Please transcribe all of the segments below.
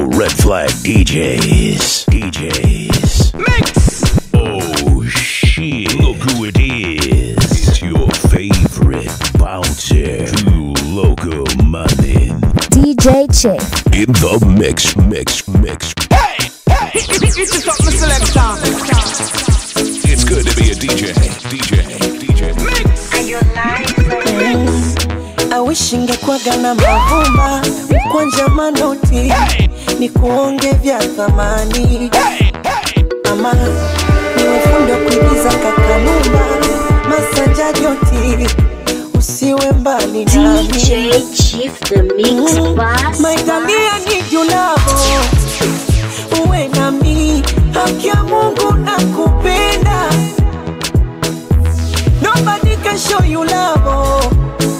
Original Red Flag DJs. DJs. Mix. Oh shit. Look who it is. It's your favorite bouncer. Two Loco Money. DJ Chick. In the mix, mix, mix. It's good to be a DJ. DJ. DJ. Mix. awishi ngekwaga na mavumba kwanja manoti ni kuonge vya thamani ama ni ufundi wa kuigiza kakanumba masanja joti usiwe mbali nami DJ Chief, the mix boss. maitalia ni julavo uwe nami haki ya mungu na kupenda nobody can show you love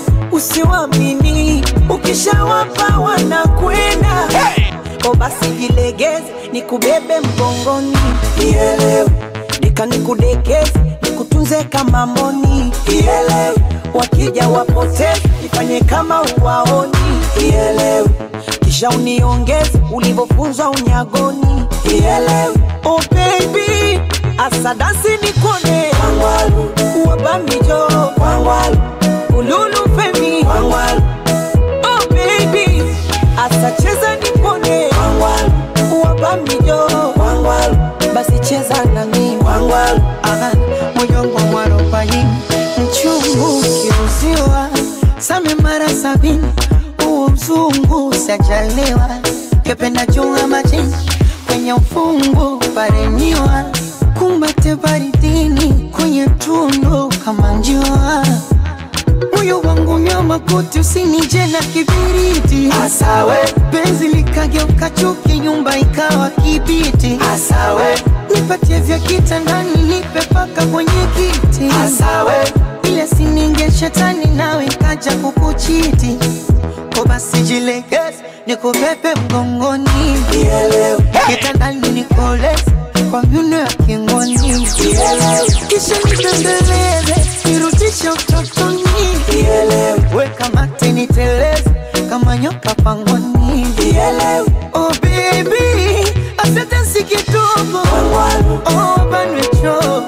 usiwamini ukishawapa wanakwenda o basi jilegeze nikubebe mgongoni ielewe deka nikudekeze nikutunze kama mboni ielewe wakija wapoteze ifanye kama uwaoni ielewe kisha uniongeze ulivyofunzwa unyagoni ielewe oh baby asadasi nikone wangwalu wabamijo wangwalu ululu femi wangwalu oh baby asacheza nipone wangwalu wabamijo wangwalu basi cheza nami wangwalu aha moyongo mwarobaini mchungu kiuziwa same mara sabini huo mzungu sajaliwa kependa chunga majini kwenye ufungu paremiwa kumbate baridini kwenye tundu kama njua moyo wangu nyama koti usinije na kibiriti asawe penzi likageuka chuki nyumba ikawa kibiti asawe nipatie vya kitandani nipe paka kwenye kiti asawe ile sininge shetani nawe kaja kukuchiti ko basi jilegeze nikubebe mgongoni kitandani nikoleze kwa myuno ya kingoni kisha nitembeleze nirudishe utotoni weka mate niteleze kama nyoka pangoni oh baby asante kidogo oh banwecho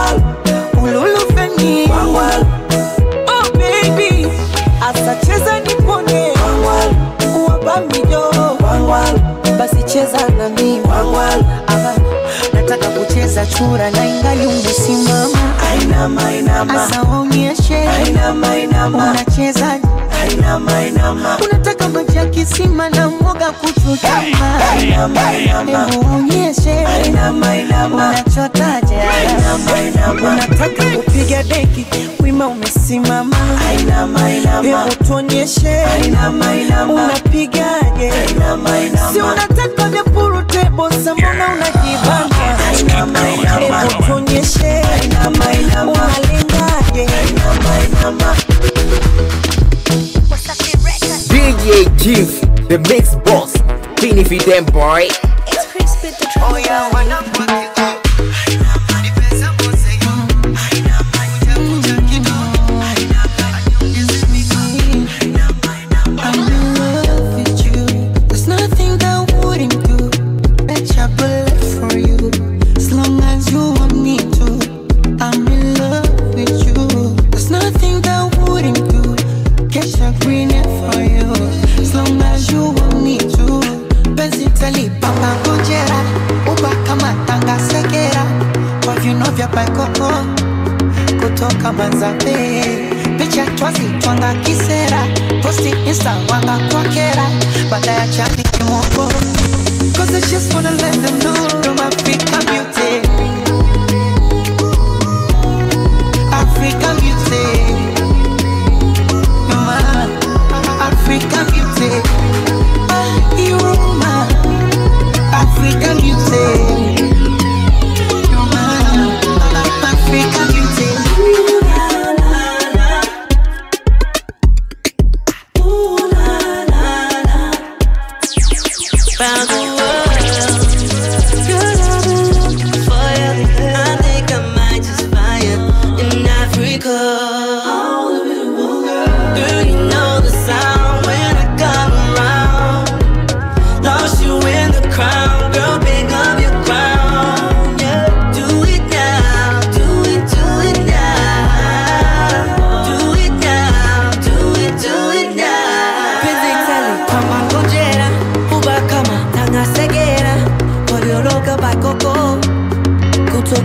ululufeni oh baby asacheza nipone wabamijo basi cheza nami Aha, nataka kucheza chura na ingali umesimama asa waonyeshe unacheza unataka maji ya kisima na mwoga kuchutama hebu waonyeshe unachotaje unataka kupiga deki wima umesimama hebu tuonyeshe unapigaje si unataka vya purutebosa mbona unajibanga hebu tuonyeshe unalengaje DJ Chief, the mix boss. Beanie for them, boy. I'm in love with you. There's nothing that I wouldn't do. Bet your bullet for you. As long as you want me to. I'm in love with you. There's nothing that I wouldn't do. Get your green hair for you. As long as you want me to. Penzi talipapa ngojera. Uba kama tanga segera. Kwa viuno vya paikoko kutoka Manzabe, picha twazi twanga kisera, posti insta wanga kwa kera, baada ya chati kimoko. Cause I just wanna let them know I'm African beauty. African beauty. You're my African beauty. Ah, You're my African beauty. You're my African beauty. Found the world. Girl, I've been looking for you. I think I might just find you in Africa. Girl, you know the sound when I come around. Lost you in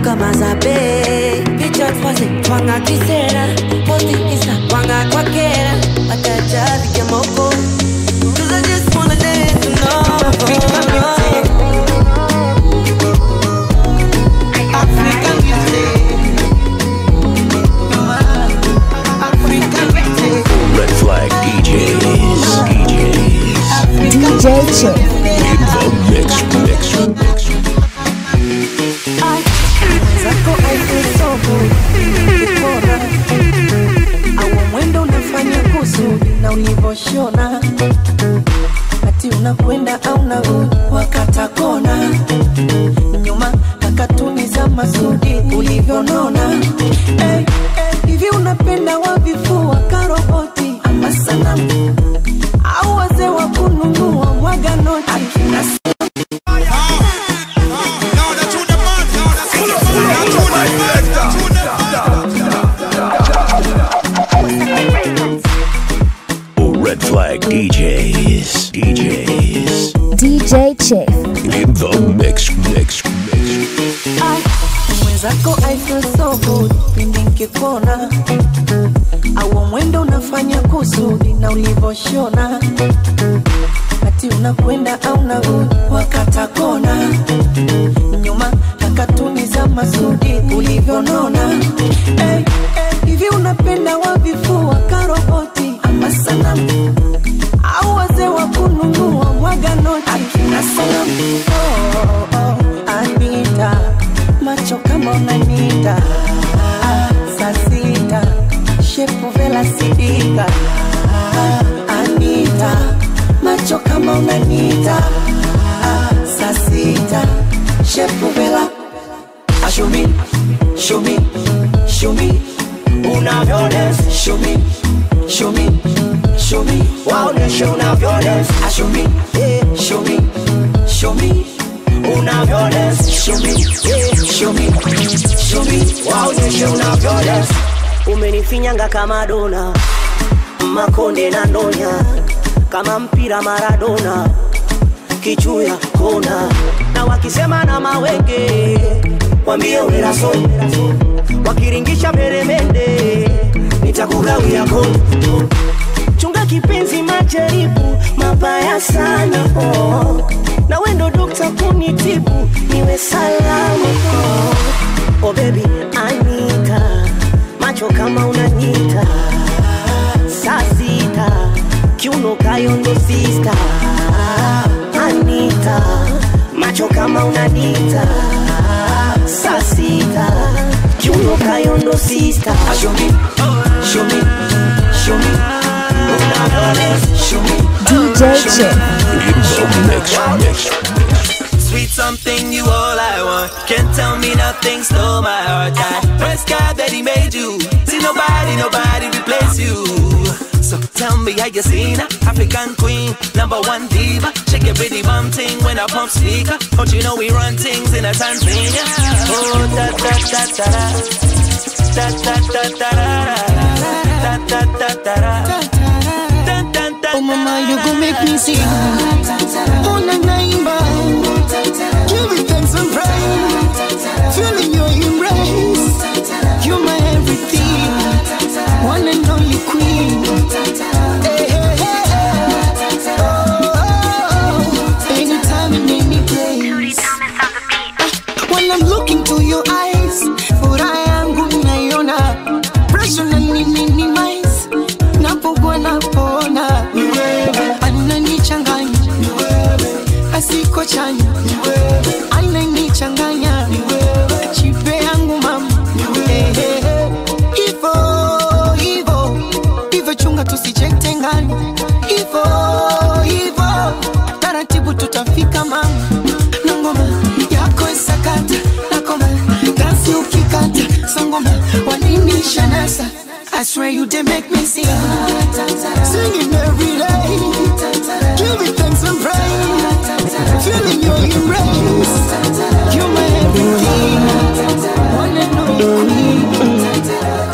kama zabe picha twaze twanga kisera posti insta twanga kwa kera wataja vikamoko Cause I just wanna dance alone African beauty. African beauty. Red Flag DJs. DJs. DJ Chick. In the mix, mix, mix. zako aifusogo kipora au mwendo unafanya kusudi na ulivoshona ati unakwenda au narudi wakata kona nyuma kakatuni za masudi ulivyonona hey, hey, hivi unapenda wavifua karoboti ama sanamu au wazee wa kununua mwaga noti akina Oh, Red Flag DJs. DJs. DJ Chick. In the mix, mix, mix. mwenzako I feel so good pindi nkikona au mwendo unafanya kusudi na ulivoshona ati unakwenda au narudi wakata kona nyuma kakatuni za masudi ulivyonona hey, hey, hivi unapenda wavifua karoboti ama sanamu au wazee wa kununua mwaga noti akina salamu oh, oh, Anita macho kama unanita ah, saa sita shepu vela sidika ah, Anita macho kama unanita ah, saa sita shepu vela Ah, show me, show me, show me unavyodance show me, show me, show me waoneshe unavyodance Ah, show me, yeah, show me, show me unavyodance show me, yeah, show me, show me waoneshe unavyodance umenifinyanga kama dona makonde na ndonya kama mpira maradona kichuya kona na wakisema na mawenge wambie uneraso wakiringisha peremende nitakugawia kona chunga kipenzi majaribu mabaya sana oh. na wendo dokta kunitibu niwe salama oh. oh baby anita macho kama unanyita saa sita kiuno kayondo sista anita macho kama unanita saa sita kiuno kayondo sista Ah, show me, show me, show me unavyodance show me DJ Chick. In the mix, mix, mix. Sweet something, you all I want. Can't tell me nothing, stole my heart. I first God that He made you. See nobody, nobody replace you. So tell me how you seen her, African queen, number one diva. Shake your pretty bum ting when I pump speaker. Don't you know we run things in a Tanzania? Oh da da da da da da da da da da da da da da. Dun, dun, dun, Oh mama, you gon' make me sing. Oh na naimba, give me thanks and praise. Feeling your embrace, you're my everything. One and only queen. Hey, hey, hey, hey. Oh, oh, oh. anytime and any place. When I'm looking to your eyes, furaha yangu naiona, pressure na minimize, napokuwa napona, ananichanganya, asiko chanya, ananichanganya, chipe yangu mama, Eh, eh, eh. hivo hivo hivo, chunga tusijengane, hivo hivo, taratibu tutafika mama, na ngoma yako isakata nakoma dansi ukikata sangoma wanini shanasa I swear you did make me sing Singing every day Give me thanks and praise Feeling your embrace You're my everything One and only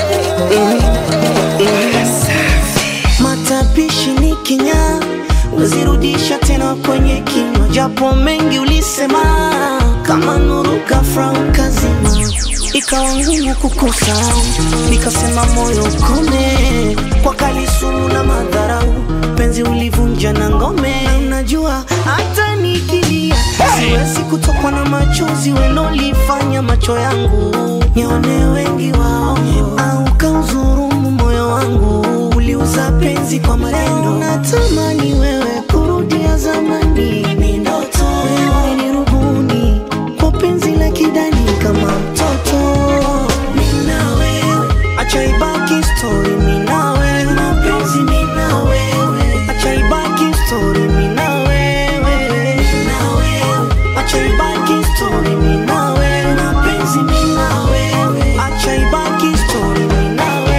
matapishi ni kinya wezirudisha tena kwenye kinywa japo mengi ulisema kama nuru kafra ukazima ikawa ngumu kukusahau, nikasema moyo ukome kwa kali sumu na madharau, penzi ulivunja na ngome. Unajua hata nikilia siwezi kutokwa na machozi welolifanya macho yangu nione wengi wao, au kauzurumu moyo wangu, uliuza penzi kwa maneno. Natamani wewe kurudia zamani, ni ndoto wewe ni rubuni kwa penzi la kidani kama mtoto. Mimi na wewe, acha ibaki story. Mimi na wewe, mapenzi mimi na wewe, acha ibaki story. Mimi na wewe, mimi na wewe, acha ibaki story. Mimi na wewe, mapenzi mimi na wewe, acha ibaki story. Mimi na wewe.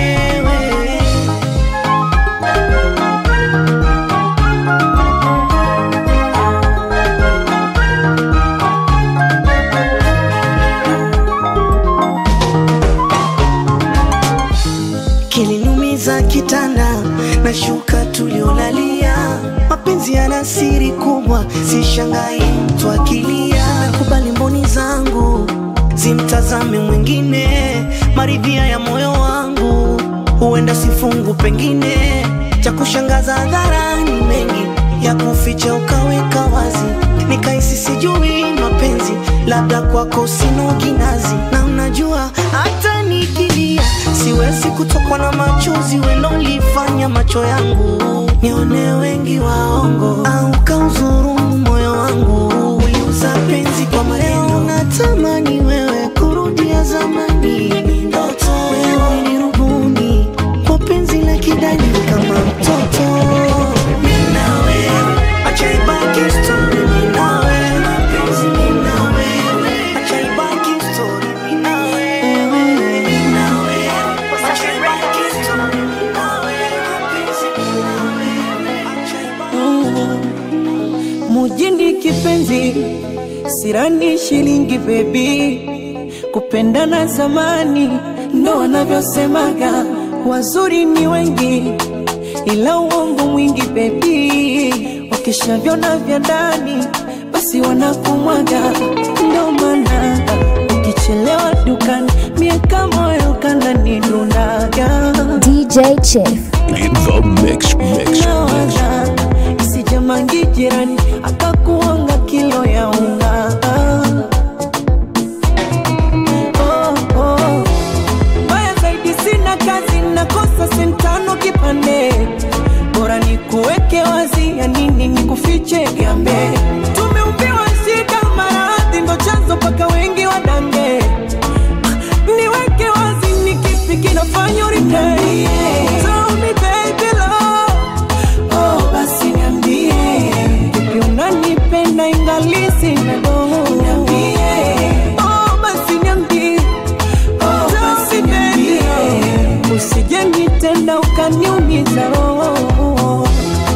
kilinumiza kitanda na shuka tuliolalia. Mapenzi yana siri kubwa, si shangai mtu akilia. Nakubali mboni zangu zimtazame mwingine, maridhia ya moyo wangu huenda sifungu, pengine cha kushangaza hadharani, mengi ya kuficha ukaweka wazi, nikaisi sijui mapenzi, labda kwako sino kinazi, na unajua hata nikilia siwezi kutokwa na machozi welolifanya macho yangu nione wengi waongo, au kauzurumu moyo wangu, uliuza penzi kwa maneno. Natamani wewe kurudia zamani, ni ndoto wewe ni rubuni kwa penzi la kidani kama mtoto. Mimi na wewe, acha ibaki story. Mimi na wewe, mapenzi mimi na wewe, acha ibaki story. Mimi na wewe, mimi na wewe, acha ibaki story. Mimi na wewe, mapenzi mimi na wewe, acha ibaki mujini kipenzi sirani shilingi bebi kupendana zamani ndo wanavyosemaga wazuri ni wengi ila uongo mwingi bebi wakishavyona vya ndani basi wanakumwaga ndo maana ukichelewa dukani miaka moyo kandani dunaga DJ Chief. In the mix, mix, mix. nawaza isijamangi jirani akakuanga kilo ya unga Oh, oh. Baya zaidi sina kazi nakosa sentano kipande bora ni kuweke wazi ya nini ni kufiche gambe tumeumbiwa shida maradhi ndo chanzo paka wengi wadange niweke wazi ni kipi kinafanya uritei Tell me baby love Oh, basi niambie Vipi unanipenda ingali sina doho Niambie Oh, basi niambie Oh, basi niambie Usije nitenda ukaniumiza roho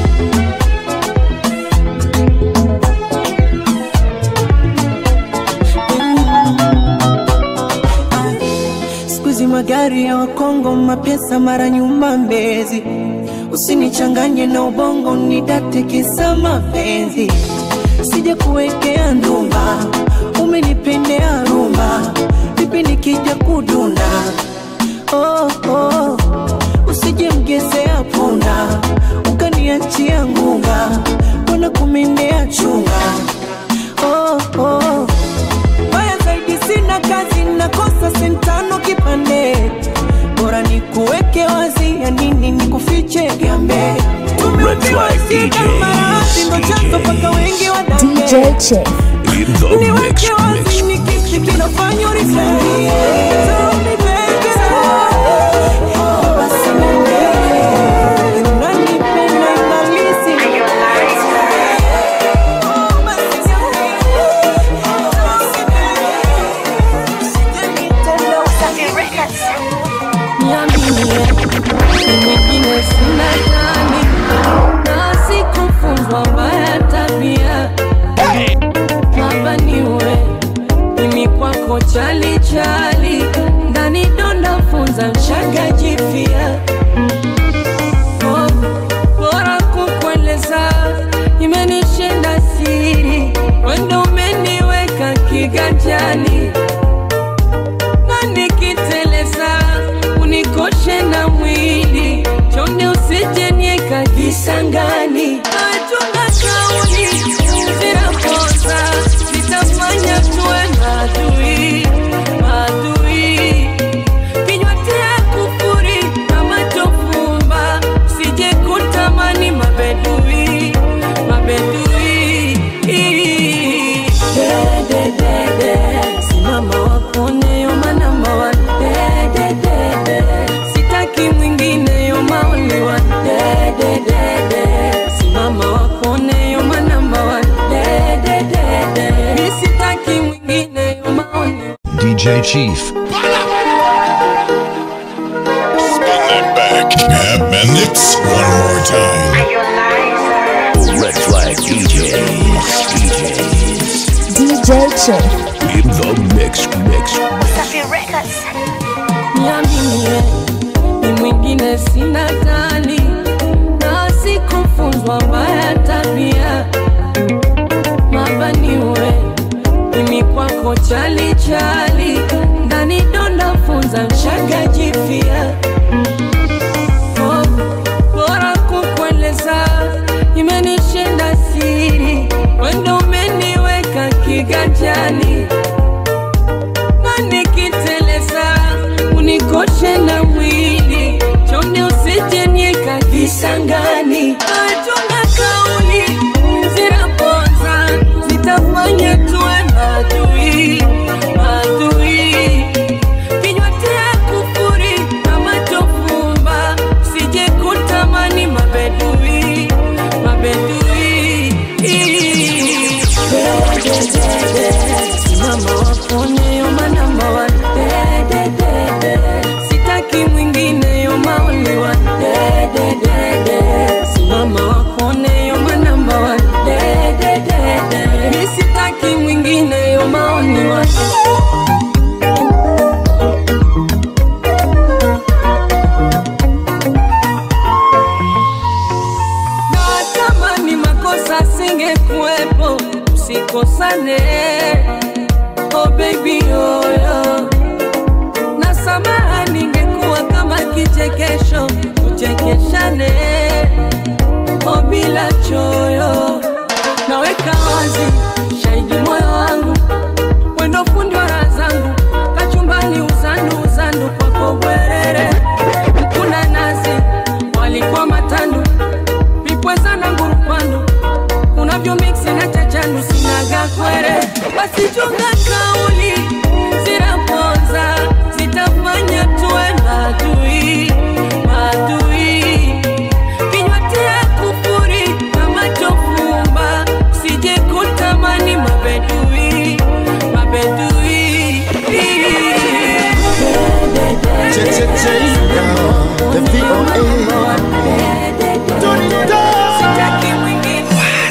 Siku hizi magari ya Wakongo mapesa mara nyuma Mbezi, usinichanganye na ubongo nidate kisa mapenzi, sija kuwekea ndumba, umenipendea rumba, vipi nikija kudunda oh, oh. Usije mgezea punda ukaniachia ngunga, wana kumendea chunga oh, oh. Baya zaidi sina kazi, nakosa sentano kipande, bora ni kuweke wazi, ya nini ni kufiche gambe. Tumeumbiwa flag shida, DJs, maradhi ndo chanzo paka wengi wadange. DJ Chief. In the mix, Niweke wazi, mix. ni kipi kinafanya urisee? Tell me baby, oh, basi niambie, unanipenda ingalisi Oh, basi Niambie, ni mwingine sina tani na sikufunzwa mbaya tabia hapa niwe mimi kwako chali chali ndani donda funza mchanga jifia Oh, bora kukueleza imenishinda siri wendo umeniweka kiganjani nani DJ Chief. Spin that back. Have Mix one more time. Red flag DJs. DJs. DJ Chief. In the mix, mix. niaminie ni mwingine sina tali na sikufunzwa mbaya tabia mabaniwe mimi kwako chali chali ndani donda funza mshaga jifia Oh, bora kukueleza imenishinda siri wendo umeniweka kiganjani na nikiteleza unikoshe na mwili chonde usijenieka kisangani achunga kauli zinaponza zitafanya tuwe madui madui kinywa tia kufuri kama tofumba sije kutamani mabedui mabedui mama wapone yoma namba one dededede sitaki mwingine yoma only one dededede simama wapone yoma namba one dededede mi sitaki mwingine yoma only one na kama ni makosa singekuwepo usikosane oh baby oyo na samaha ningekuwa kama kichekesho tuchekeshane oh bila choyo naweka wazi shahidi moyo wangu wendo fundi wa raha zangu kachumbani uzandu uzandu kwako bwerere kuna nazi walikuwa matandu vipweza na ngurupando unavyo miksi na chachandu sinaga kwere basi chunga kauli zinaponza zitafanya tuwe madui madui kinywa tia kufuri kama chofumba sije kutamani mabedui mabedui Sitaki mwingine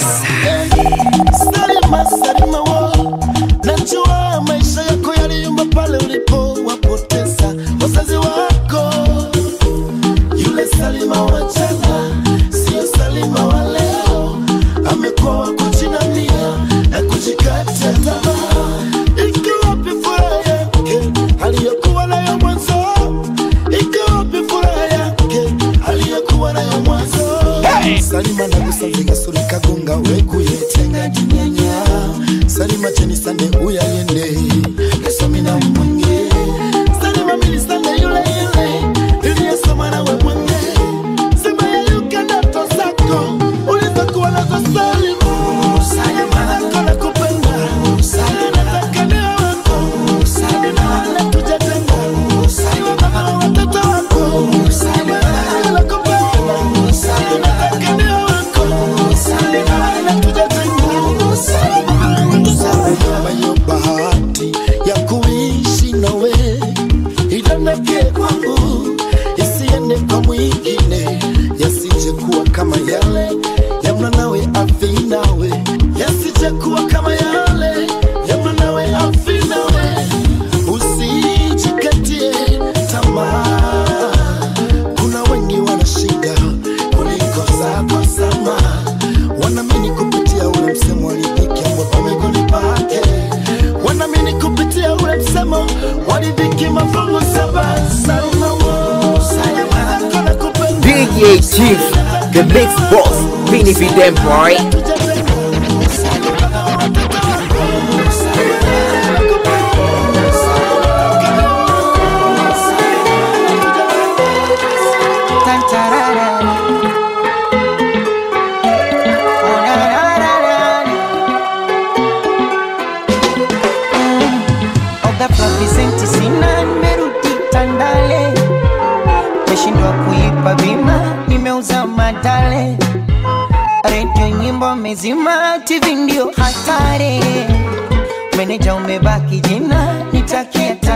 Salima, Salima wo, najua maisha yako yaliyumba pale ulipowapoteza wazazi wako. Yule Salima wa jana sio Salima wa leo, amekuwa wa kujinamia na kujikatia tamaa. Iko wapi furaha yake aliyokuwa nayo mwanzo? Iko wapi furaha yake aliyokuwa nayo mwanzo? Salima nagusanze suri kagunga wekuyetenga jinyanya Salima cheni sande uyayende Gasomi na mwenge Salima mili sande yule yule Niliyesoma na we mwenge Sema yayuka ndoto zako Ulizokuwa nazo Salima Salima nako nakupenda Salima nataka niwe wako Salima natujatenga Salima mama wa watoto wako Salima nakupenda Salima nataka niwe wako Salima natujatenga Salima yo bahati ya kuishi nawe idondoke kwangu isiende kwa mwingine yasije kuwa kama yale ya mwanawe afi nawe yasije kuwa kama yale ya mwanawe afi nawe usijikatie tamaa kuna wengi wana shida kuliko zako sama wanamini kupitia ule msemo walidhiki ambapo miguuni pake wanamini kupitia ule msemo walidhiki mafungu saba salma wo salma nako nakupenda DJ Chief, the mix boss, Vinny V them boy. Ghafla visenti sina, nimerudi Tandale, meshindwa kuipa bima, nimeuza madale, redio nyimbo mezima, TV ndio hatari, meneja umebaki jina, nitakia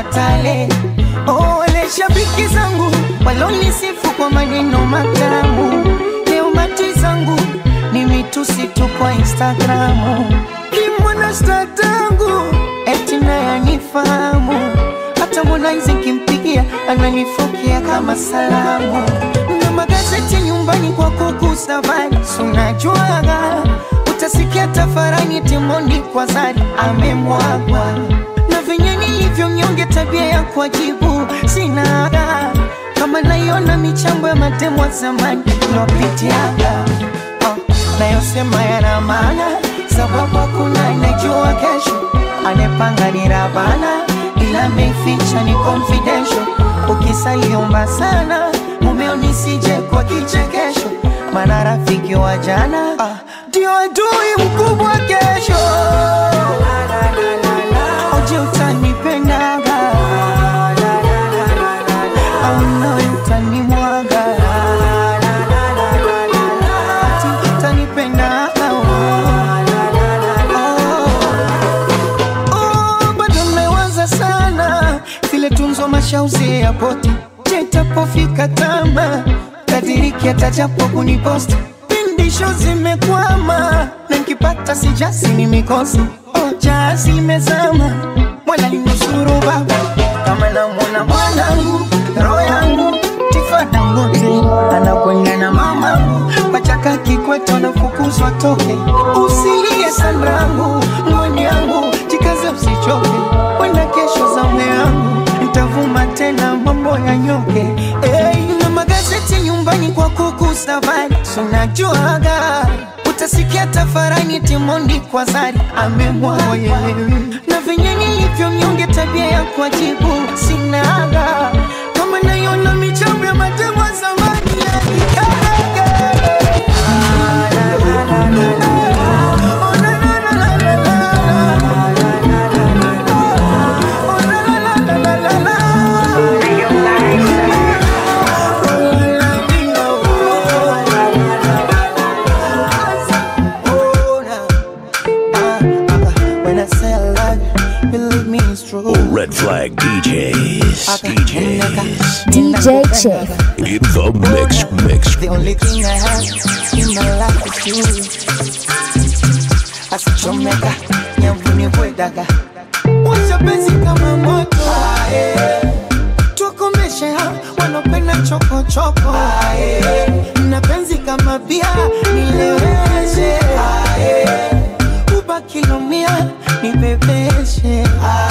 mashabiki zangu walonisifu kwa maneno matamu, leo mati zangu ni mitusi tu kwa Instagramu. Kimwana sta tangu eti naye anifahamu, hata Harmonize nkimpigia ananifokea kama salamu, na magazeti nyumbani kwa kuku safari, sunajuaga utasikia tafarani Timondi kwa Zari amemwagwa na venye nilivyo mnyonge, tabia ya kuwajibu sinaga, kama naiona michambo ya matemo wa zamani lopitiaga oh, nayosema yana maana, sababu hakuna anajua kesho, anepanga ni Rabana, ila ameficha ni confidential. Ukisaliomba sana mumeo nisije kwa kichekesho, maana rafiki wa jana ah, ndio adui mkubwa kesho. Oje utanipendaga au nawe utanimwaga ati utanipendaga Oh, bado mmewaza sana vile tunzo mashauzi ya poti jetapofika tama kadiriki atajapo kuniposti pindisho zimekwama na nkipata sijasi ni mikosi oh, jazi limezama mwana linusuru baba kama namwona mwanangu roho yangu tifadangote anakwenda na mamangu pachaka kikweto nafukuzwa toke usilie sanrangu ngoni yangu jikaze usichoke wenda kesho zamu yangu ntavuma tena mambo ya nyoke hey, na magazeti nyumbani kwa kuku safari sunajuaga utasikia tafarani Timondi kwa Zari amemwaga na venye nilivyo mnyonge, tabia ya kuwajibu sinaga, kama naiona michambo ya matemo ya zamani yakikaraga. When I say I love you, believe me it's true. Red Flag DJs. DJs. DJ Chief. In the mix, mix. The only thing I have in my life is you. Asichomeka, nyavuni bwedaga. Washa penzi kama moto. Tukomeshe hao wanopenda choko choko. Na penzi kama bia nileweshe. Ubakilomia nibebeshe.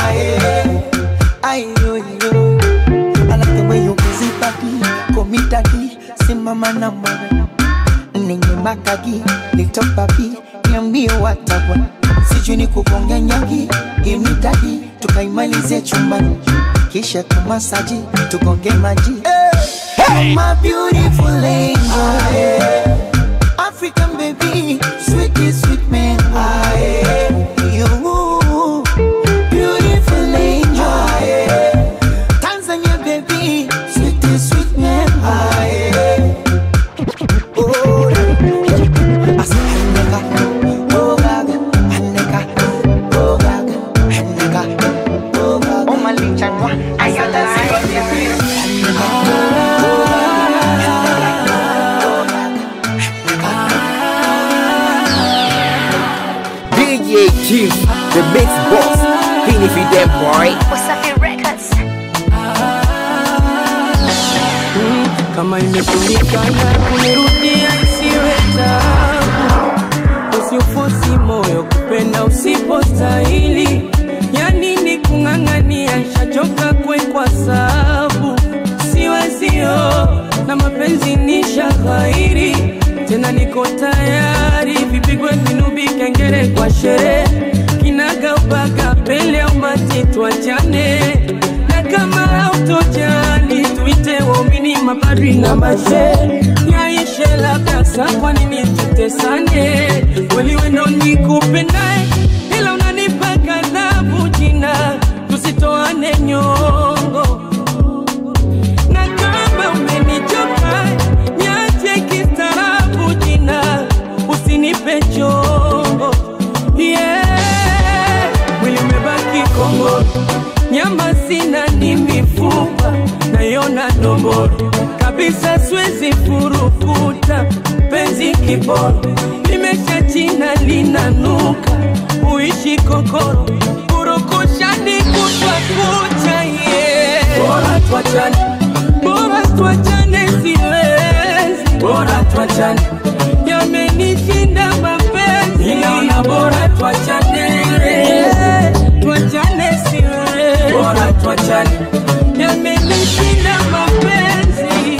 Ayoyo. I like the way you busy body, call me daddy, simama na mwana Nenye makagi, little papi, niambie watawa Sijui ni kugonga nyagi, give me daddy, tukaimalize chumbani Kisha tumasaji, tugonge maji hey! My beautiful angel African baby, sweetie sweet man You, beautiful angel Tanzania baby, sweet sweet man. Oh, Asa handeka, oh gaga, handeka, oh gaga, handeka, oh gaga. Oh malichanwa, ayala DJ Chief, the mix boss. Fini fi them boy. Wasafi Records. kama imeshindikana kunirudia isiwe tabu, usiufosi moyo kupenda usipostahili. Ya nini kung'ang'ania, shachoka kwekwa sabu, siwezio na mapenzi ni shaghairi tena, niko tayari vipigwe vinubi, kengele kwa sherehe, kinaga ubaga pele au mati, tuachane na kama hautojali tuite waumini mapadri na mashe yaishe labda saa kwa nini tutesane kweli wendo nikupendae ila unanipa kadhabu jina tusitoane nyongo na kama umenichoka niache kistaarabu jina usinipe chongo yeah. mwili umebaki kongo nyama sina ni mifupa nayo domboro kabisa, siwezi furukuta penzi kiboro, limesha china linanuka, uishi kokoro, kurukushani kutwa kucha, yeah. bora tuachane, bora tuachane, siwezi, bora tuachane, yamenishinda mapenzi, ninaona bora tuachane, tuachane, siwezi, bora tuachane, yamenishinda mapenzi.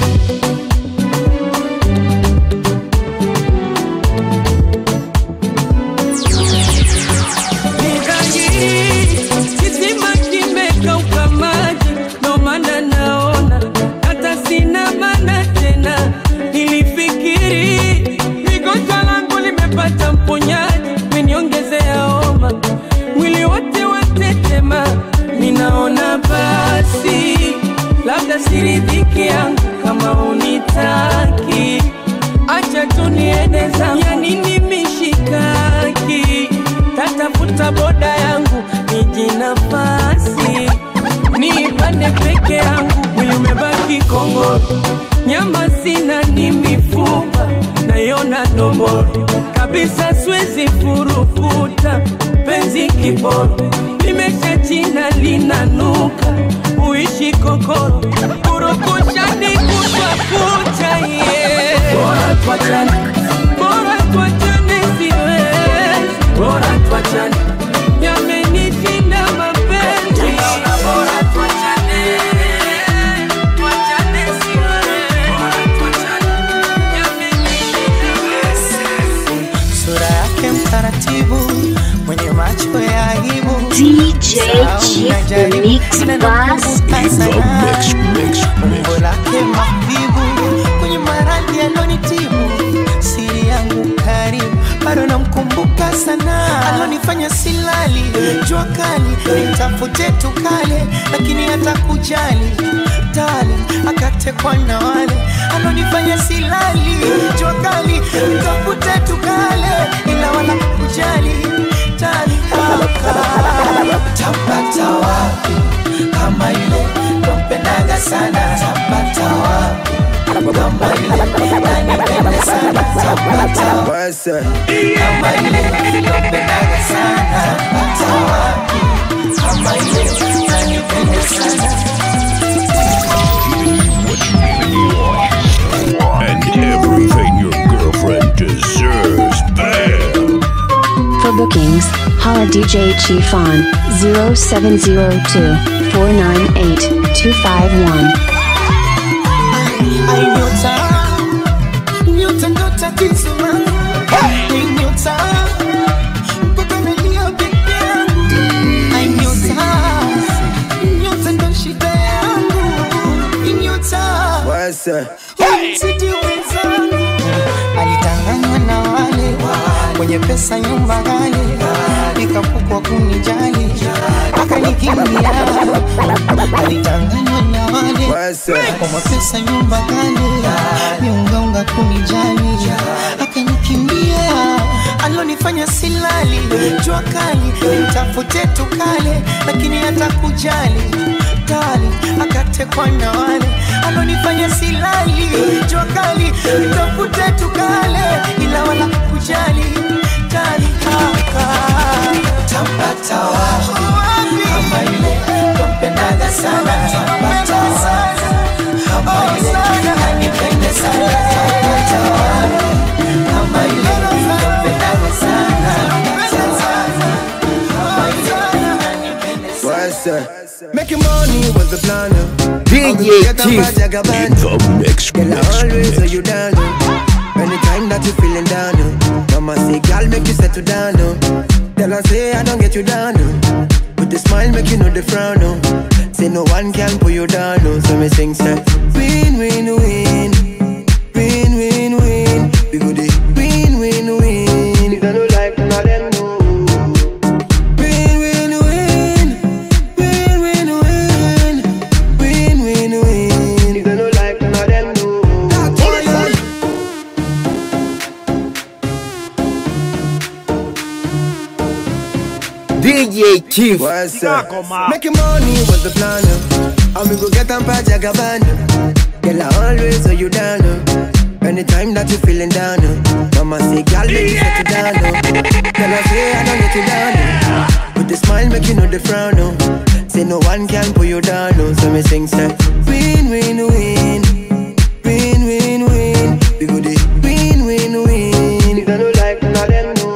Ni dhahiri kisima kimekauka maji, ndo maana naona hata sina maana tena. Nilifikiri migonjwa langu limepata mponyaji, meniongezea homa, mwili wote watetema. Ninaona basi labda siridhiki yangu kama unitaki, acha tu niende zangu, ya nini mishikaki tatafuta boda yangu niji nafasi niipande peke yangu, mwili umebaki kongoro, nyama sina ni mifupa naiona domboro kabisa, siwezi furukuta penzi kiboro, limesha china linanuka, uishi kokoro, kurukushani kutwa kucha, yeah. bora tuachane, bora tuachane, siwezi bora tuachane, yamenishinda mapenzi, ninaona bora tuachane, tuachane, siwezi bora tuachane, yamenishinda sura yake mtaratibu mwenye macho ya aibu DJ Chief the Mix Boss. umbo lake mabibu kwenye maradhi alonitibu siri yangu karibu bado namkumbuka sana alonifanya silali jua kali nitafute tukale lakini hata kujali tali akatekwa na wale alonifanya silali jua kali nitafute tukale ila wala kujali tali tapata wapi kama ile nampendaga sana tapata wapi kama ile nanipende sana tapata wapi kama ile nampendaga sana tapata wapi kama ile nanipende sana And everything your girlfriend deserves. Bam! For bookings, holla DJ Chief on 0702 498 251. Ai nyota, nyota ndo tatizo langu. Ai nyota, mpaka nalia peke yangu. Ai nyota, nyota ndo shida yangu. Ai nyota, umzidi wenzangu. Alitanganywa na wale wenye pesa nyumba ghali, nikapukwa kunijali akanikimbia. Alitanganywa na wale kwa mapesa nyumba ghali, miungaunga kunijali akanikimbia. Alonifanya silali jua kali, nitafute tukale, lakini hata kujali kali akatekwa na wale alonifanya silali jua kali, nitafute tukale, ila wala kujali kali haka tampata wapi kama ile nampendaga sana tampata wapi kama ile anipende sana tampata wapi kama ile nampendaga sana tampata wapi kama ile anipende sana Making money was the plan. DJ Chief In the mix, Girl, I mix, always mix. lay you down. oh. Anytime that you feeling down, oh. Mama say, girl, make you settle down. Oh. Tell her say I don't get you down. Oh. With the smile, make you know the frown. Oh. Say no one can pull you down. Oh. So me sing say, win, win, win, win, win, win. We go the win, win, win. If they don't like, none of them know. Win, win, win, win, win, win, win, win, win. If they don't like, none of them know. DJ Chief. What's up? Making money was the plan. uh. And we go get them pa Jagabana. Girl, I always hold you down. Oh. Anytime that you feeling down, oh. Mama say, girl, make you settle down. Oh. Girl, I say I don't get you down. Oh. With the smile, make you know the frown. Oh. Say no one can pull you down. Oh. So me sing, say, win, win, win, win, win, win. We go the win, win, win. You don't like none of them. No.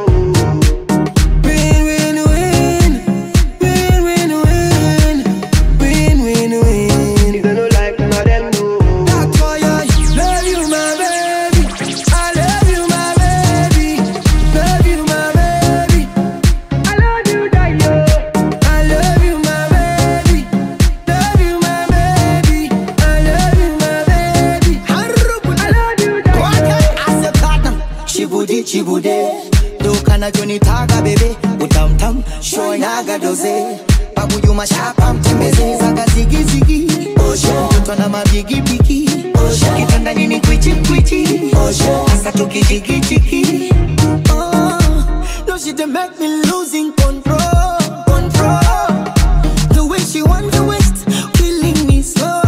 Win, win, win, win, win, win, win, win, win. You don't like none of them. No. That's why I love you, my baby. I love you, my baby. Love you, my baby. I love you, Dayo. I love you, my baby. Love you, my baby. I love you, my baby. I love you, Dayo. chibudi chibude dukana jonitaga bebe utamtam shoinaga doze babujuma shapa mtembeze zaga zigizigi mtoto na mabigibigi kitanda nini kwichi kwichi hasa tukijigijigi Oh, no, she dey make me losing control, control. The way she want to waste, killing me slow.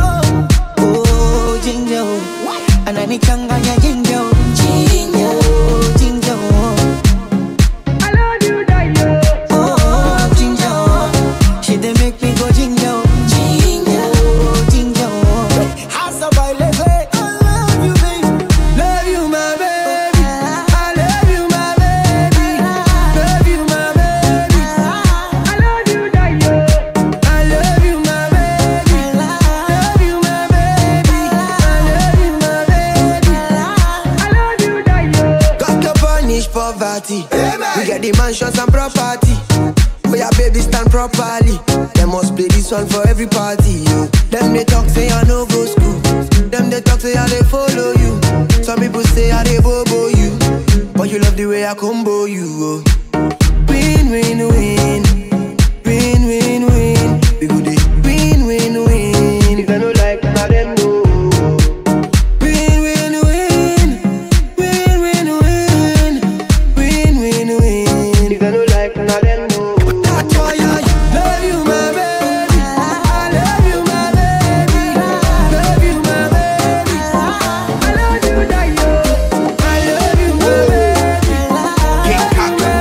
Oh, ginger, oh. ananichanganya ginger, oh. ginger, oh, ginger. oh. I love you, Dayo. Oh, ginger, oh. she dey make me go ginger, oh. ginger, oh, ginger. oh. Hasa baile, hey. I love you, baby. Love you, my baby. I love you, my baby. Love you, my baby. I love you, Dayo. I love you, my baby. Love you, my baby. I love you, my baby. I love you, Dayo. Got to punish poverty. We get the mansions and property. For your baby stand properly. Them must play this one for every party. Yo. Them they talk say I no go school. Them they talk say I they follow you. Some people say I they bobo you. But you love the way I combo you. Oh. Win win win. Win win win. We go the win win win. If I no like none of them no. Win win win. Win win win. Win win win. If I no like none of them no. That's why I love you, my baby. I love you, my baby. Love you, my baby. I love you, Dayo. I love you, my baby. King Kaka.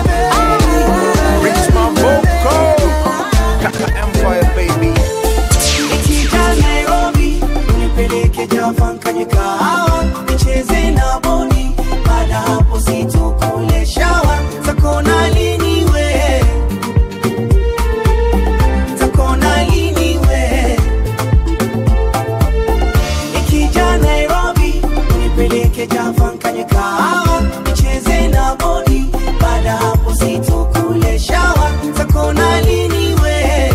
Rich my vocal. Kaka Empire, baby. Nikija Nairobi, nipeleke Java kwenye kahawa, nicheze na bodi, baada hapo situkule shawa, takona lini we, takona lini we. Nikija Nairobi, nipeleke Java kwenye kahawa, nicheze na bodi, baada hapo situkule shawa, takona lini we,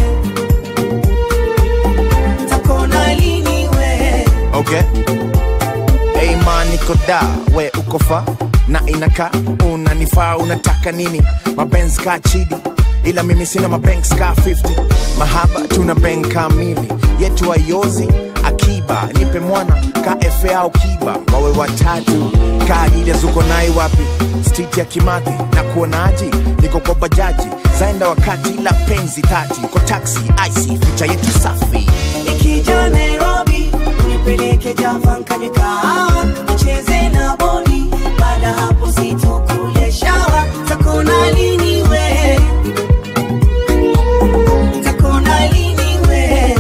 takona lini we. Okay. Hey man, niko da, we uko fa na inaka unanifaa, unataka nini? Mabenz ka chidi, ila mimi sina mabanks ka 50 mahaba tuna bank kamili yetu ayozi akiba nipe mwana ka efe au kiba wawe watatu ka adidas uko nai wapi street ya kimathi na kuonaji niko kwa bajaji zaenda wakati la penzi tati kwa taxi ic ficha yetu safi Nikija Nairobi, nipeleke Java kwenye kahawa, nicheze na bodi, baada hapo situkule shawa, takona lini we, takona lini we.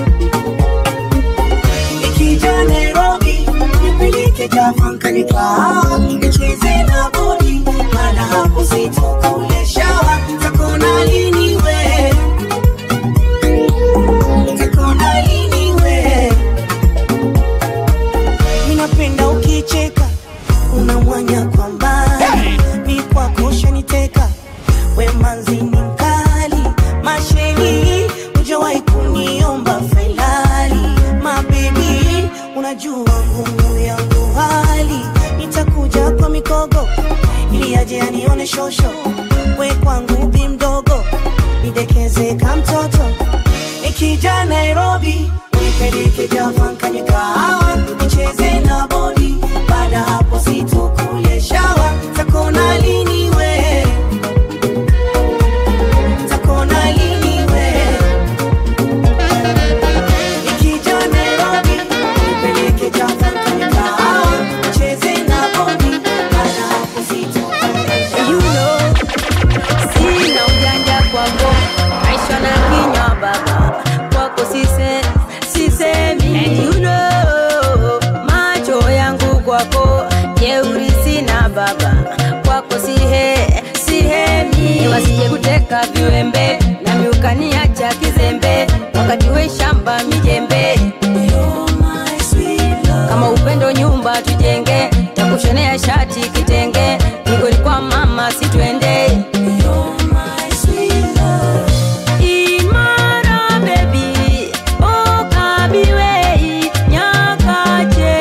Nikija Nairobi, nipeleke Java kwenye kahawa, nicheze na bodi, baada hapo situkule shawa, takona lini we. Takona lini we Ninapenda ukicheka Unamwanya kwa mbali Mi kwako ushaniteka We manzi ni mkali Masheni Ujawahi kuniomba felali Mabebi Unajua ngumu yangu hali Nitakuja kwa mikogo Ili aje anione shosho We kwangu bi mdogo Nidekeze ka mtoto Nikija Nairobi nipeleke Java kwenye kahawa nicheze na bodi, baada hapo situkule shawa, takona lini we, takona lini we. ukaniweka viwembe nami ukaniacha kizembe wakati we shamba mijembe kama upendo nyumba tujenge takushonea shati kitenge nigoli kwa mama situende Imara baby, okabiwei nyakache.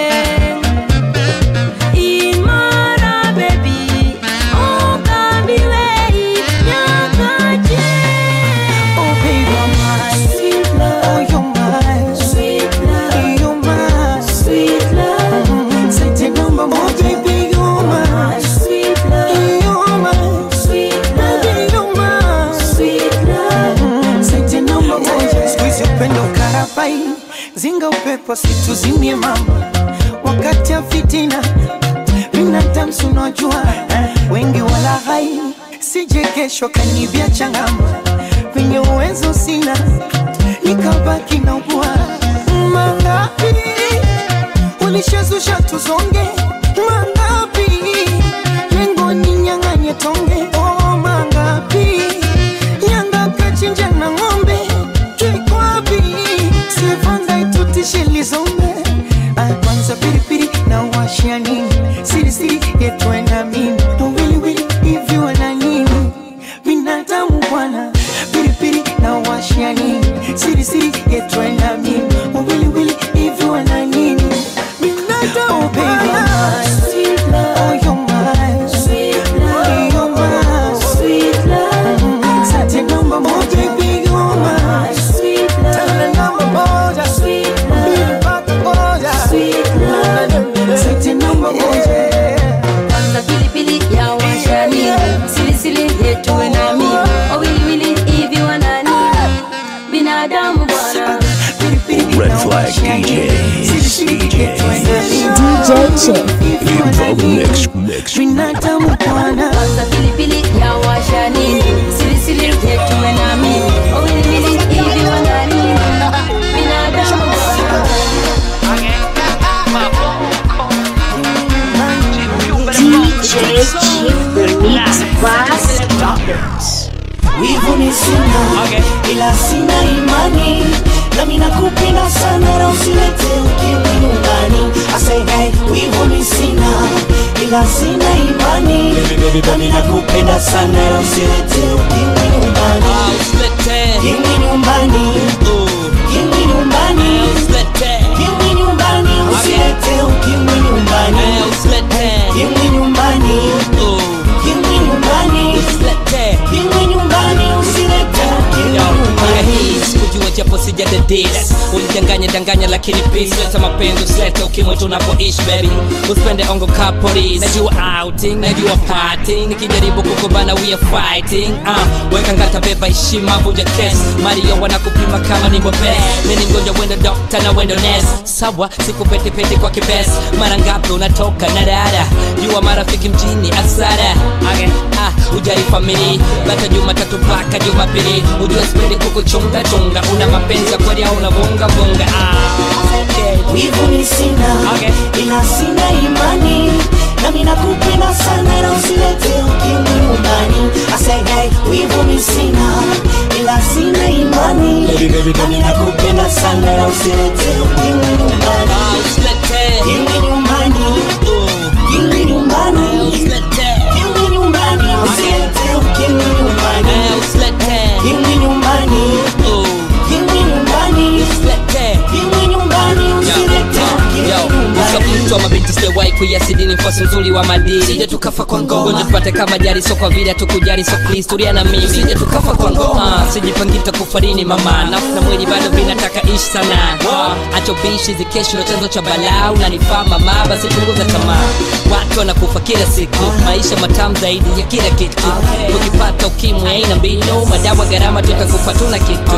Imara baby, okabiwei nyakache. Oh baby, you're my sweet love. Oh, you're my sweet love. You're my sweet love. Sete number one, baby, you're my sweet love. You're my sweet love. Baby, you're my sweet love. Sete number one, squeeze upendo karabai, zinga upepo situzimie mama, wakati ya fitina binadamu si unajua wengi wala hai, sije kesho kanibia changama venye uwezo sina nikabaki na ugua mangapi ulishazusha tuzonge mangapi lengo ni nyang'anye tonge oh, mangapi nyanga kachinja na ng'ombe kikwapi sivanga itutishe lizombe Ah, kwanza piripiri na washia nini sirisiri yetwe na mimi wiliwili hivi wana nini binadamu bwana pilipili na washia nini sirisiri yetwe na mimi wiliwili hivi wana nini binadamu bwana Oh, you're my sweet love. You're my sweet love. Sati namba moja, baby, you're my sweet love. Tena namba moja, sweet love. Mpaka moja, sweet love. Sati namba moja. Kwanza pilipili ya washani silisili yetuwe nami wawiliwili hivi wanani binadamu bwana Red Flag DJs. DJs. DJ Chick. Info Mix Mix. Binadamu bwana. Kwanza pilipili ya washani silisili yetuwe nami wawiliwili hivi wanani binadamu bwana DJ Chief Remix Bass. wivu ni sina ila sina imani nami nakupenda sana na usilete ukimwi nyumbani asegai wivu ni sina ila sina imani nami nakupenda sana na usilete ukimwi nyumbani kimwi nyumbani kimwi nyumbani kimwi nyumbani usilete ukimwi nyumbani kimwi nyumbani kimwi nyumbani kimwi nyumbani usilete ukimwi nyumbani sikujua japo sijadadis ulidanganya danganya lakini peace leta mapenzi usilete ukimwi tunapoishi baby usipende ongo kapori najua outing najua parting nikijaribu kukubana we are fighting uh, weka ngata beba heshima vuja kes mario wanakupima kama ni bobe mini mgonjwa wendo dokta na wendo nes sawa sikupetepete kwa kibes mara ngapi unatoka na dada jua marafiki mjini asara okay. ah, ujai famili bata jumatatu mpaka jumapili ujua sipendi kukuchunga chunga una mapenzi ya kweli au unavunga vunga ah, okay. wivu ni sina ila sina imani nami nakupenda sana na usilete ukimwi nyumbani asegai wivu ni sina ila sina imani nami nakupenda sana na usilete ukimwi nyumbani kimwi nyumbani kimwi nyumbani kimwi nyumbani usilete ukimwi nyumbani kimwi nyumbani kimwi nyumbani kimwi nyumbani usilete ukimwi nyumbani mtu wa mabinti sijawahi kuiasidini mfasi mzuri wa madili sije tukafa kwa ngoma gonjwa tupate kama jari so kwa vile hatukujali so kihistoria na mimi sije tukafa kwa ngoma sijipangita kufarini mama nafsi na mwili bado vinataka ishi sana acho bishi zikesho ndo chanzo cha balaa unanifaa mama basi punguza tamaa watu wanakufa kila siku maisha matamu zaidi ya kila kitu ukipata ukimwi aina mbinu madawa gharama tutakufa tuna kitu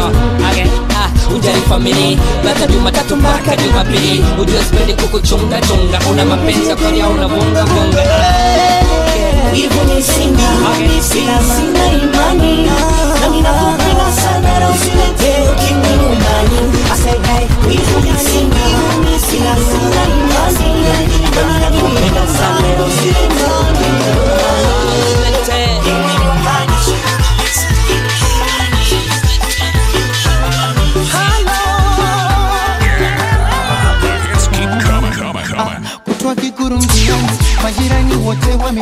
ah, ujali famili bata jumatatu mpaka jumapili ujua sipendi kukuchunga chunga una mapenzi ya kweli au unavunga vunga wivu ni sina ila sina imani nami nakupenda sana na usilete ukimwi nyumbani asegai wivu ni sina ila sina imani nami nakupenda sana na usilete ukimwi nyumbani kimwi nyumbani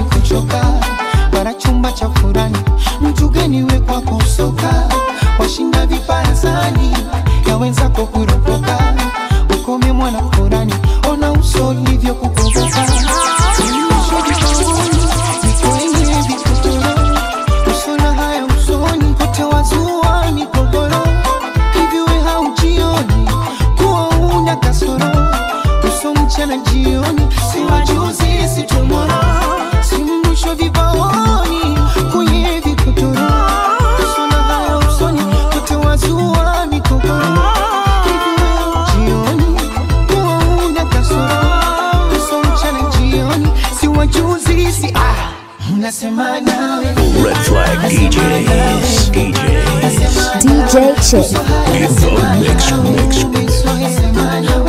kuchoka bara chumba cha furani mtu gani we kwako soka washinda viparazani ya wenzako kuropoka ukome mwana furani ona uso ulivyo kukoboka kwenye vikutoro usona haya usoni kote wazua migogoro hivi we haujioni kuwa una kasoro uso mchana jioni si wajuzi si tomoro si mwisho vibaoni kwenye vikutoro usona haya usoni kote wazua migogoro hivi we haujioni kuwa una kasoro uso mchana jioni si wajuzi si ah Nasema nawe Red Flag DJs. DJs. DJ Chick. In the mix, mix.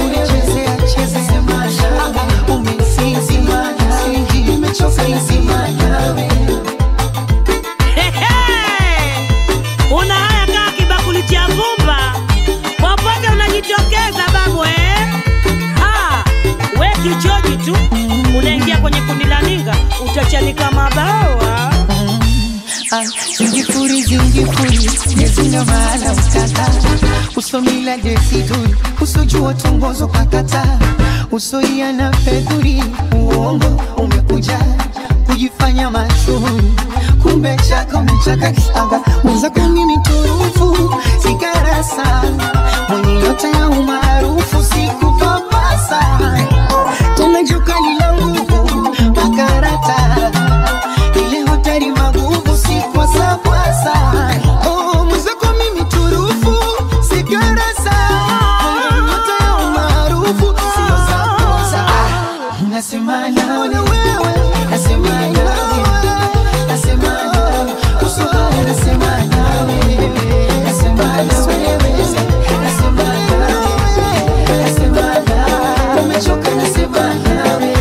una haya kaa kibakuli cha vumba popote unajitokeza babu eh? Ha, we kichoji tu unaingia kwenye kundi la ninga utachanika mabawa zingifuri zingifuri nezina maana utata usomila desiduri usojua tongozo kakata usoia na fedhuri uongo umekuja kujifanya mashuhuri kumbe chaka umechaka kisaga mwenzako mimi turufu sigarasa mwenye yote ya umaarufu sikupapasa tena jukali la nguvu makarata ile hotari maguvu si kwasapwasa oh, mwenzako mimi turufu sigarasa hata ya umaarufu sio zakosa nasema nawe nasema nawe nasema nawe usohara nasema nawe nasema nawe nasema nawe nasema nawe umechoka nasema nawe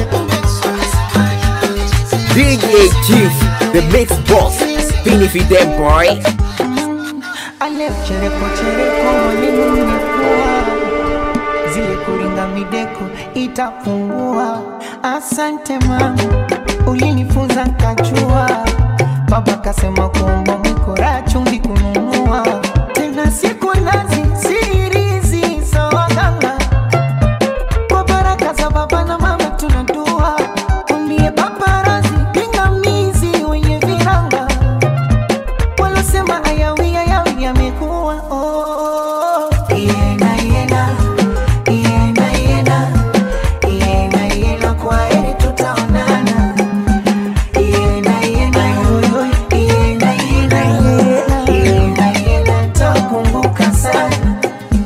DJ Chief, the mix boss. Fini for them, boy. ale chereko chereko mwalimu nimekuwa zile kuringa mideko itapungua asante mama ulinifunza nkajua baba kasema kuomba mikora chumvi kununua tena siku nazi sirizi sawaganga kwa baraka za baba na mama tunadua umbie paparazi pingamizi wenye viranga walosema ayawi ayawi yamekuwa oh. Iena, iena, iena, iena, iena, iena, kwa heri tutaonana. Iena, iena, yoyo, iena, iena, iena, iena, iena, nitakumbuka sana.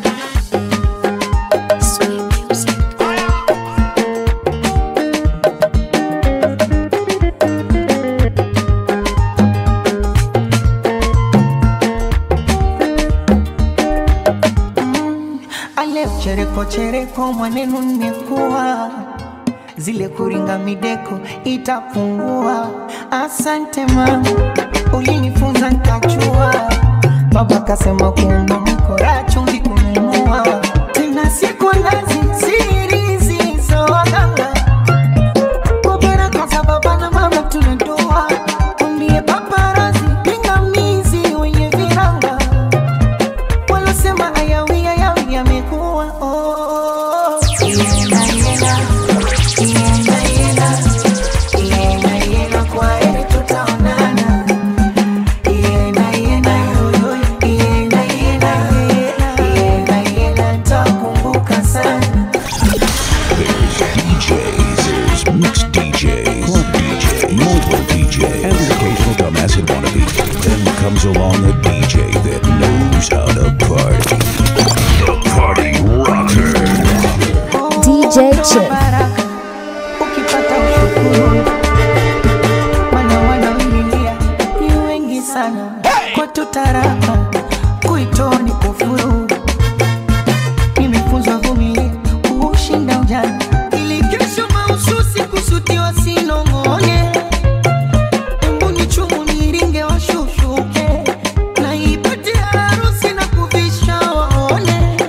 ale chereko chereko mwanenu nimekuwa zile kuringa mideko itapungua asante mama ulinifunza nkachua baba kasema kuomba mkora chumvi kununua tena siku nazi sirizi sawaganga kwa baraka za baba na mama tunadua umbie paparazi pingamizi wenye viranga walosema ayawi ayawi yamekuwa oh. Iena, iena, iena, iena, iena, iena, kwa heri tutaonana. Iena, iena, yoyo, iena, iena, iena, iena, iena, nitakumbuka sana. DJs, there's mixed DJs, DJ, mobile DJ, and an occasional dumbass and wannabe. Then comes along a DJ that knows how to party. The Party Rocker. DJ Chick. Baraka, ukipata ushukuru mana wanaoililia ni wengi sana kwa tutaraka kuitoa ni kufuru nimefunzwa vumilia kuushinda ujana ili kesho mahususi kusutiwa sinong'one embu ni chumu niringe washushuke na ipate harusi na kuvisha waone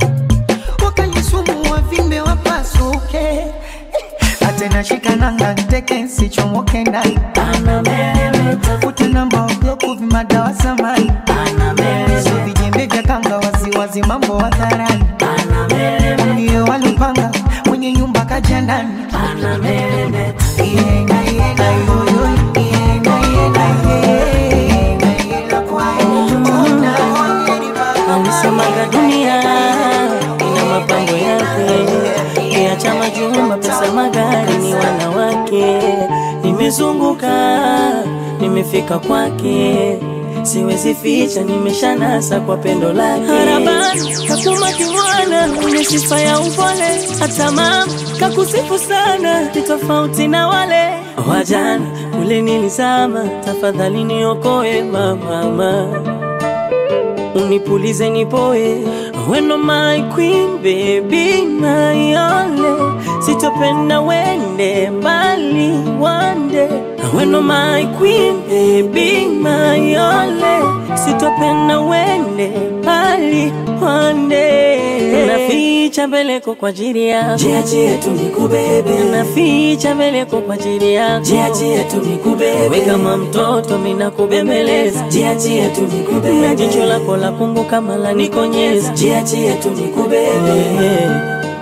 wakanisumu wavimbe wapasuke atenashika nanga nte teke sichomoke ndani ute namba obloku vimadawa samani so vijembe vya kanga waziwazi mambo hadharani ndio walipanga mwenye nyumba kaja ndani Iyenga, iyenga, yoyo, iyenga, iyenga, iyenga, iyenga, kwa ona, alisemaga dunia ina mapambo yake kiacha majumba pesa magari ni wanawake nimezunguka nimefika kwake siwezi ficha nimeshanasa kwa pendo lake harabani kakuma kimwana mwenye sifa ya upole hata mama kakusifu sana ni tofauti na wale wajana kule nilizama tafadhali niokoe mamama unipulize nipoe weno my queen baby my only sitopenda wende mbali wande weno my queen baby my only sitopenda wende mbali wande naficha mbeleko kwa ajili yako Jiachie tu nikubebe. naficha mbeleko kwa ajili yako Jiachie tu nikubebe. we kama mtoto mina kubembeleza Jiachie tu nikubebe. na jicho lako la kungu kama la nikonyeza Jiachie tu nikubebe.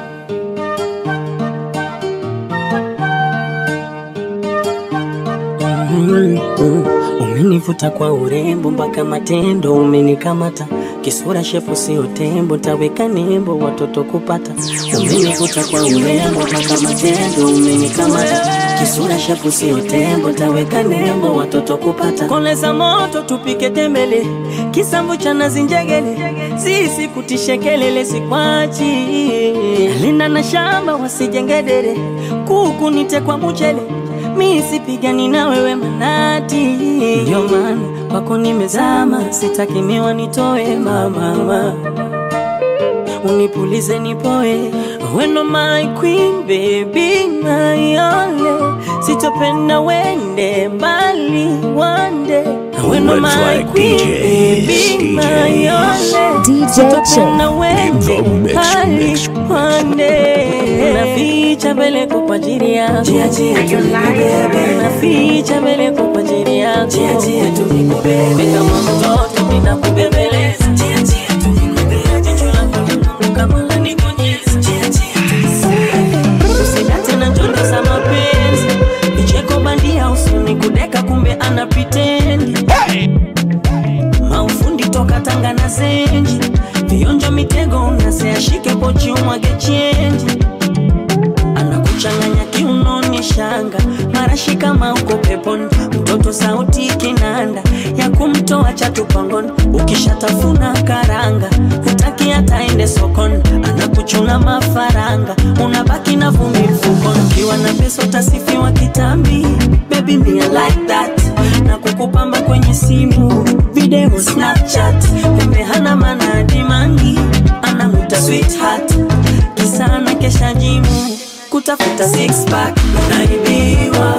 Mm, mm. Umenivuta kwa urembo mpaka matendo umenikamata kisura shepu sio tembo taweka nembo watoto kupata umenivuta kwa urembo mpaka matendo umenikamata kisura shepu sio tembo taweka nembo watoto kupata koleza moto tupike tembele kisamvu cha nazi njegele sisi kutishe kelele sikwachi linda na shamba wasijengedere kuku nite kwa mchele mi sipigani na wewe manati, ndio maana kwako nimezama, sitaki miwa nitoe mama, unipulize nipoe, weno my queen baby my only, sitopenda wende mbali wande weno Red my Flag queen DJs, baby my only, DJ sitopenda Chick. wende In the mix, mbali mix. wande naficha mbeleko kwa ajili yako Jiachie tu nikubebe. naficha mbeleko kwa ajili yako Jiachie tu nikubebe. We kama mtoto ninakubembeleza Jiachie tu nikubebe. jicho lako linangu kama lanikonyeza usidate na njondo za mapenzi vicheko bandia usuni kudeka kumbe ana pitendi maufundi toka tanga na zenji vionjo mitego unaseashike pochi umwage chenji anakuchanganya kiunoni shanga marashi kama uko peponi mtoto sauti kinanda ya kumtoa chatupangoni ukishatafuna karanga hutaki ataende sokoni anakuchuna mafaranga unabaki na vumbi mfukoni ukiwa na pesa utasifiwa kitambi baby me I like that na kukupamba kwenye simu video snapchat kumbe hana maana dimangi anamuta sweetheart kisana kesha jimu kutafuta six pack unaibiwa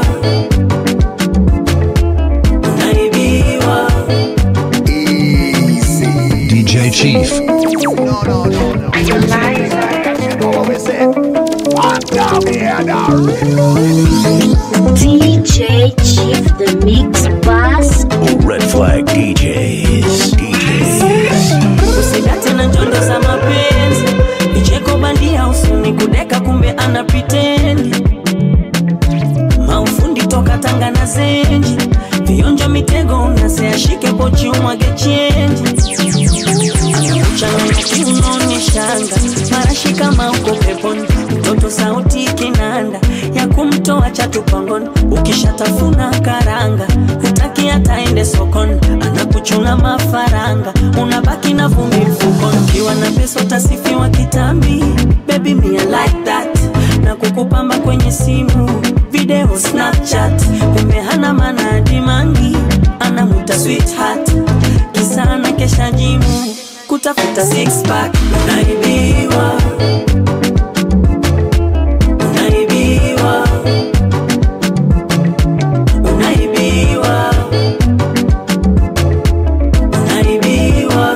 unaibiwa DJ Chief. DJ Chief the Mix Boss. Red Flag DJs. DJs. usidate na njondo za mapenzi vicheko bandia usuni kudeka kumbe ana pitendi maufundi toka tanga na zenji vionjo mitego unaseashike pochi umwage chenji anakuchanganya kiunoni shanga marashi kama uko peponi mtoto sauti kinanda ya kumtoa chatupangoni ukishatafuna karanga hutaki ataende sokoni anakuchuna mafaranga unabaki na vumbi mfukoni ukiwa na pesa utasifiwa kitambi baby me I like that na kukupamba kwenye simu video snapchat kumbe hana maana dimangi anamuta sweetheart kisana kesha jimu kutafuta six pack unaibiwa unaibiwa unaibiwa unaibiwa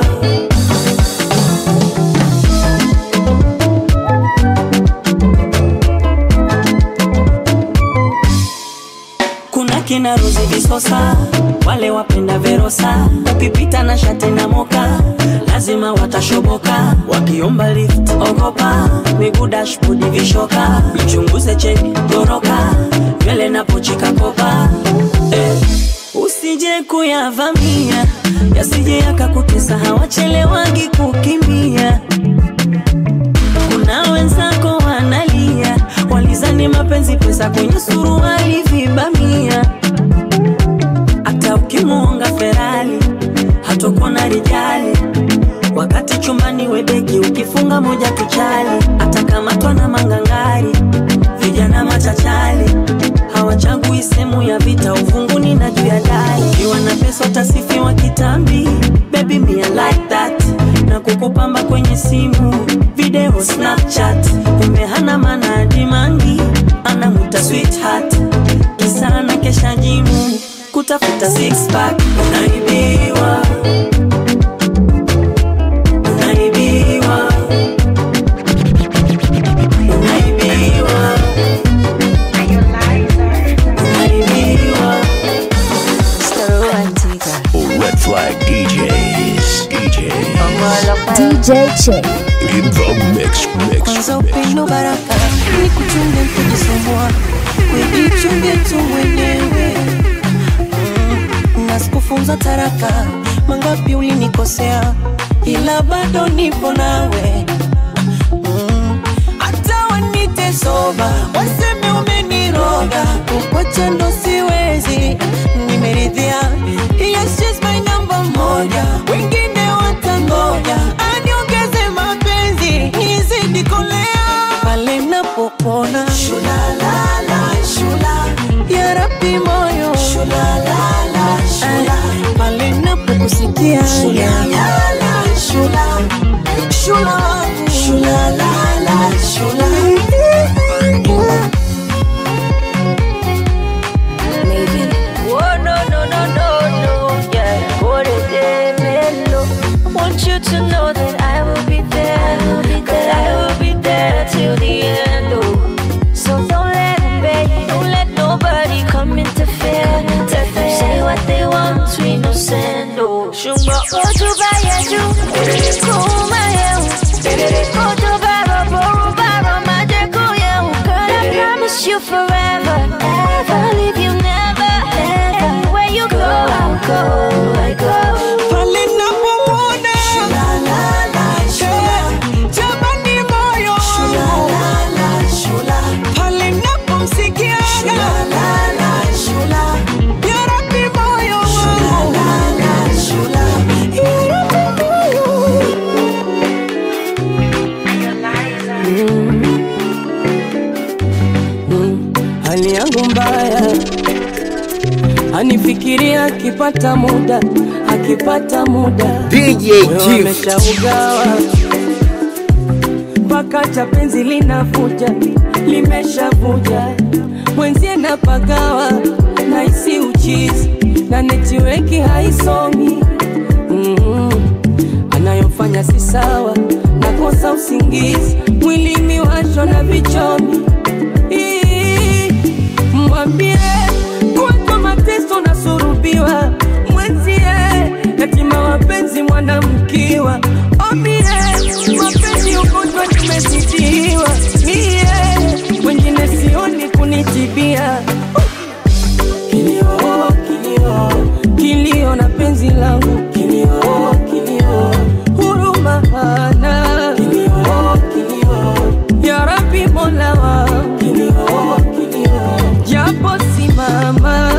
sosa wale wapenda verosa ukipita na shate na moka lazima watashoboka wakiomba lift ogopa miguu dashbodi vishoka ichunguze cheki goroka nywele napochika kopa eh. usije kuyavamia yasije yakakutesa hawachelewagi kukimbia kuna wenzako wanalia walizani mapenzi pesa kwenye suruali vibamia hata ukimuonga ferali hatokona rijali wakati chumbani webeki ukifunga moja tuchali atakamatwa na mangangari vijana machachali hawachagui sehemu ya vita uvunguni na juu ya dari ukiwa na pesa utasifiwa kitambi baby me I like that na kukupamba kwenye simu video snapchat umehana mana dimangi anamuta sweetheart kisana kesha jimu kutafuta six pack unaibiwa unaibiwa unaibiwa unaibiwa Red Flag DJs. DJs. DJ Chick. In the mix, mix, kwanza mix. upendo baraka ni kuchunge kujisumbua wejichunge tu mwenyewe Mm, na sikufunza taraka mangapi ulinikosea ila bado nipo nawe Mm, hata wanite soba waseme umeniroga kukwacha ndo siwezi nimeridhia yes, she's my number moja wengine watangoja aniongeze mapenzi nizidi kolea pale napopona shulalala shula ya rabi moyo shulalala shula pale napokusikia shulalala shula shula wangu shulalala shula Oh no no no no no, yeah. What a day, mellow. Want you to know that I will be there, that I will be there till the end. Oh, so don't let it be, don't let nobody come interfere. Let them say what they want, we no send. Oh, shumba oju ba yeju, kuma yehu, oju ba robo ba romaje kuyehu. Girl, I promise you forever, ever leave you never, ever. Where you go, I'll go, I go. pale napomwona Eh, jamani moyo pale napomsikia ya rabi moyo wangu Ya Rabbi moyo. Mm, hali yangu mbaya anifikiria akipata muda akipata muda DJ Moyo Chief. ameshaugawa mpaka cha penzi linavuja limeshavuja mwenzie napagawa naisi uchizi na netiweki haisomi mm anayofanya si sawa nakosa usingizi mwilini washwa na vichomi Ii, mwambie kuweka mateso nasurubiwa mwenzie yatima wapenzi mwanamkiwa omie mapenzi ugonjwa nimezidiwa mie wengine sioni kunitibia kilio kilio kilio na penzi langu kilio kilio huruma hana kilio kilio ya rabi mola wangu kilio kilio japo simama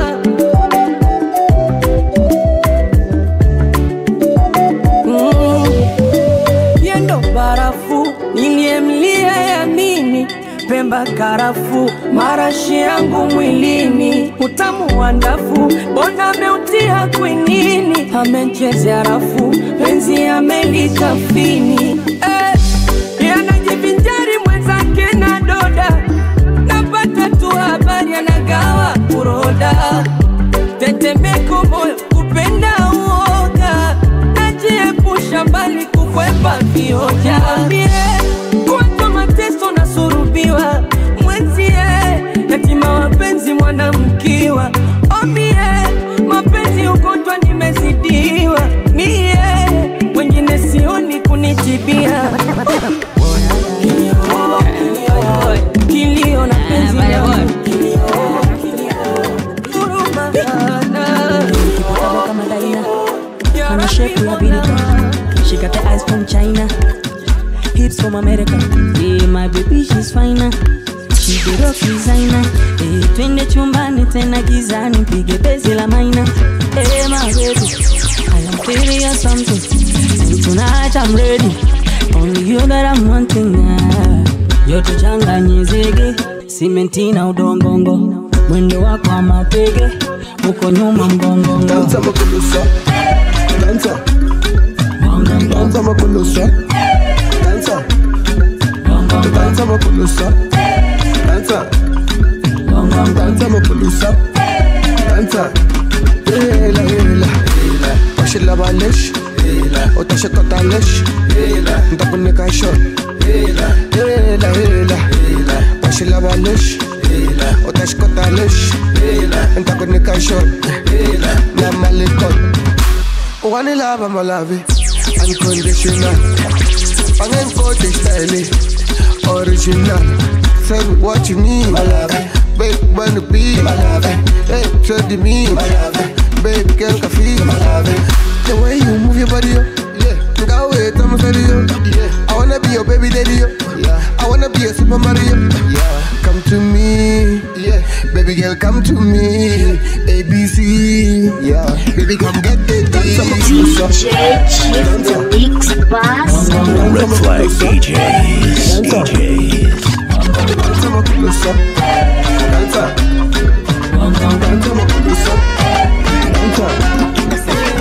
Mm. yendo barafu niliyemlia yamini pemba karafu marashi yangu mwilini utamu wa ndafu bona ameutia kwinini amechezea rafu penzi amelikafini eh, yanajivinjari mwenzake na doda napata tu habari anagawa kuroda tetemeko moyo kupenda uoga najiepusha mbali kukwepa vioja mie kuweka mateso na surubiwa mwenzie yatima wapenzi mwanamkiwa omie umenitibia kilio na penzi langu kama Daina Ana shape ya Birika She got the eyes from China Hips from America Yeah, my baby she's finer She the rock designer Eh, twende chumbani tena gizani Mpige bezi la maina Eh, my baby I am feeling you something And tonight I'm ready Only you that I'm wanting ah. Yote changanye zege Simenti na udongongo Mwendo wako wa matege Uko nyuma mgongongo Danza makulusa Danza Danza makulusa Danza Danza makulusa Danza Danza makulusa Danza Hela hela Washila balish Utashikota lish Ntakunika shot Hela hela Washila balish Utashikota lish Ntakunika shot Na malikot Wanilava malavi Unconditional Pangenkote style Original Say what you need Babe, wanna be Hey, trade me Babe, girl, can feel The way you move your body, yo Yeah, go wait, I'm steady, yo Yeah, I wanna be your baby daddy, yo Yeah, I wanna be a Super Mario Yeah, come to me Yeah, baby girl, come to me ABC Yeah, baby, come get it DJ Chief the Mix Boss. Red Flag DJs. DJs. Danza makulusa Danza Danza makulusa Danza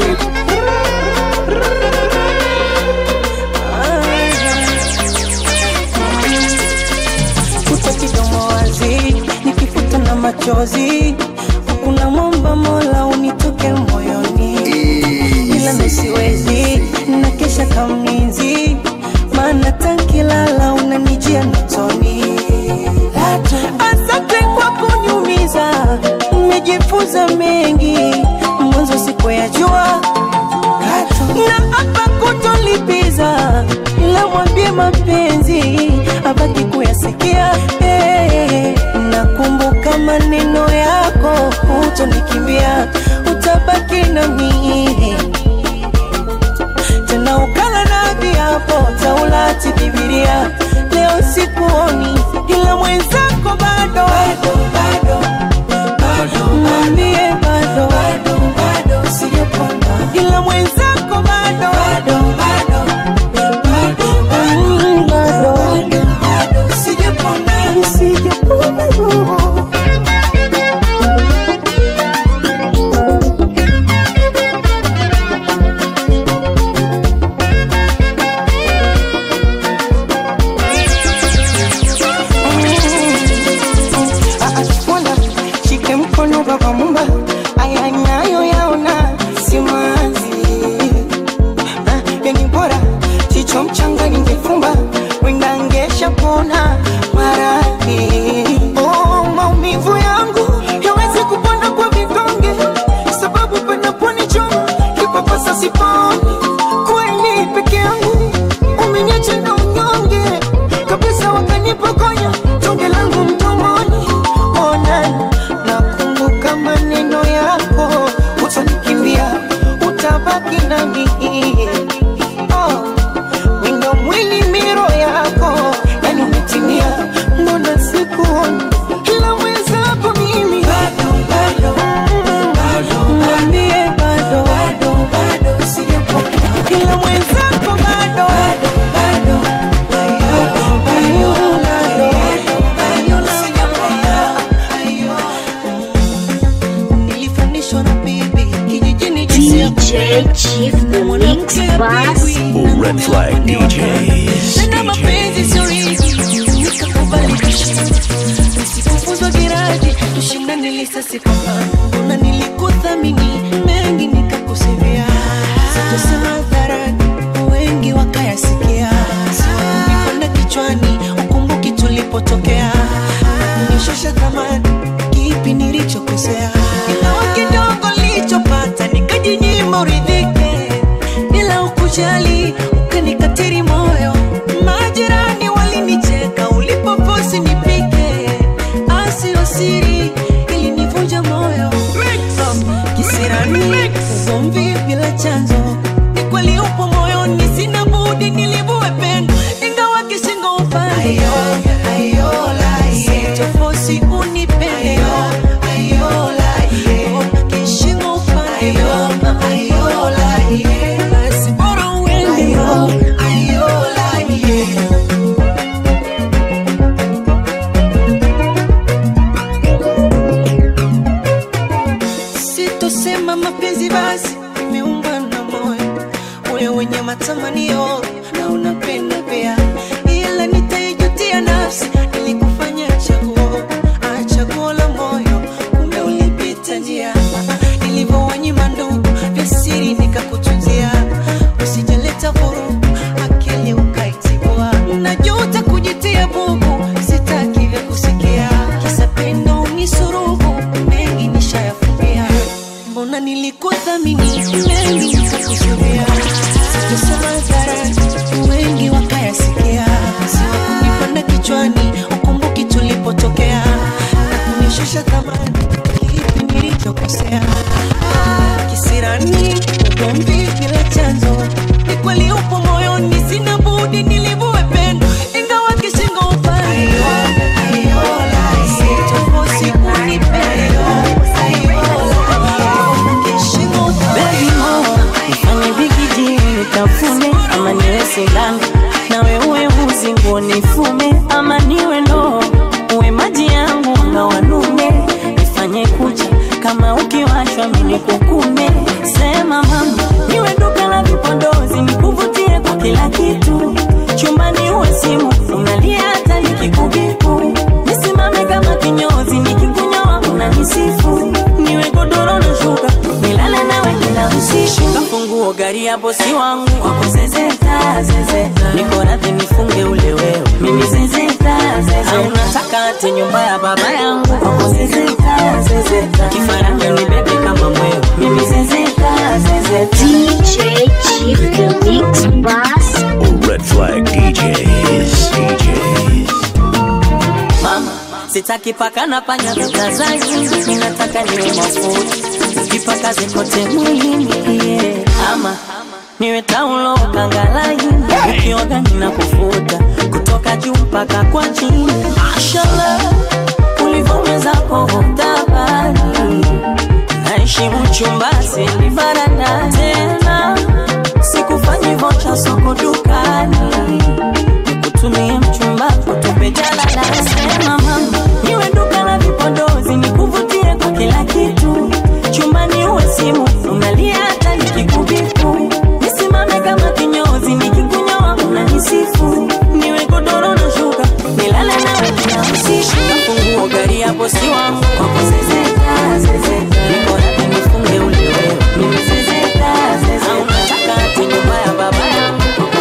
kuta kidomo wazi nikifuta na machozi kuna mwamba mola unitoke moyoni ila nisiwezi na kesha kamlinzi maana tankilala unanijia notoni asante kwa kunyumiza mmejifunza mengi mwanzo siku ya jua na hapa kutolipiza ila mwambie mapenzi abaki kuyasikia hey, nakumbuka maneno yako utonikimbia utabaki nami tena ukala na viapo taulati bibilia leo sikuoni ila mwenzako bado mwambie bado sijapona ila mwenzako bado Mm, bado sijapona sijapona Bwana shike mkono baba mumba, aya nayo yaona simanzi. Ah, Yani bora jicho mchanga ningefumba, wenda ngesha pona maradhi. Oh, maumivu yangu yawezi kupona kwa vidonge, sababu panaponichoma kipapasa siponi. Kweli peke yangu umeniacha na unyonge kabisa, wakanipokonya tonge langu mdomoni. Ona, nakumbuka maneno yako, utanikimbia, utabaki nami. Oh, wino mwili miro yako, yani umetimia, mbona sikuoni ila mwenzako mimi bado, bado, mwambie bado, sijapona ila mwenzako bado, bado, bado, nilifanishwa na bibi kijijini DJ Chief the Mix Boss. Red Flag DJs. Tena mapenzi sio hivi, nikakubadilisha. Nisikufuzwa giraji, tushindane lisasi pambano. Mbona nilikuthamini mengi nikakusevia. Sitosema hadharani, wengi wakayasikia. Nipanda kichwani, ukumbuki tulipotokea. Nishusha thamani, kipi nilichokosea? Ingawa kidogo nilichopata, nikajinyima uridhike bila ukujali ukanika moyo wenye matamanio na unapenda pia, ila nitaijutia nafsi nilikufanya chaguo, ah, chaguo la moyo, kumbe ulipita njia nilivyowanyima ndugu vya siri nikakutunzia, usijaleta vurugu akili ukaitibua, najuta kujitia bubu, sitaki vya kusikia, kisa pendo unisurubu, mengi nishayafumbia, mbona nilikuthamini mengi nikakusudia, sikusema hadharani, wengi wakayasikia, siwakunipanda kichwani, ukumbuki tulipotokea na kunishusha thamani, kipi nilichokosea? kisirani ugomvi bila chanzo ni kweli upo moyoni sina budi nilivue pendo ingawa kishingo upande sitofosi kunipenda Baby mo, nifanye bigiji nitafune ama niwe sindano nawe uwe uzi nguo nifume ama niwe ndoo uwe maji yangu na wanume nifanye kucha kama ukiwashwa mini kukume sema mama niwe duka la vipodozi nikuvutie kwa kila kitu chumbani uwe simu unalia hata nikikubiku nisimame kama kinyozi nikikunyoa unanisifu niwe godoro na shuka nilale nawe kila usiku kafunguo gari ya bosi wangu kwako zezeta zezeta niko radhi nifunge ule wewe mimi zezeta zezeta au nataka ate nyumba ya baba yangu kwako zezeta zezeta kifaranga ni bebe kama mwewe mimi zezeta zezeta DJ Chief the Mix Boss. Red Flag DJs. DJs. mama sitaki paka na panya vitazani ninataka niwe mafuta ukipaka zikote mwilini yeah. ama niwe taulo kangalaini ukioga nina kufuta kutoka juu mpaka kwa chini mashallah ulivyowezako hutabani naheshimu chumba sili baranda tena sikufanyi vocha soko dukani nikutumie mchumba kutupe jalala sema mama niwe duka la vipodozi nikuvutie kwa kila kitu chumbani uwe simu unalia hata nikikubiku nisimame kama kinyozi nikikunyoa unanisifu niwe godoro na shuka nilale nawe kila usiku nafunguo gari ya bosi wangu kwako zezeta zezeta niko radhi nifunge ule wewe mimi zezeta zezeta au nataka ati nyumba ya baba yangu kwako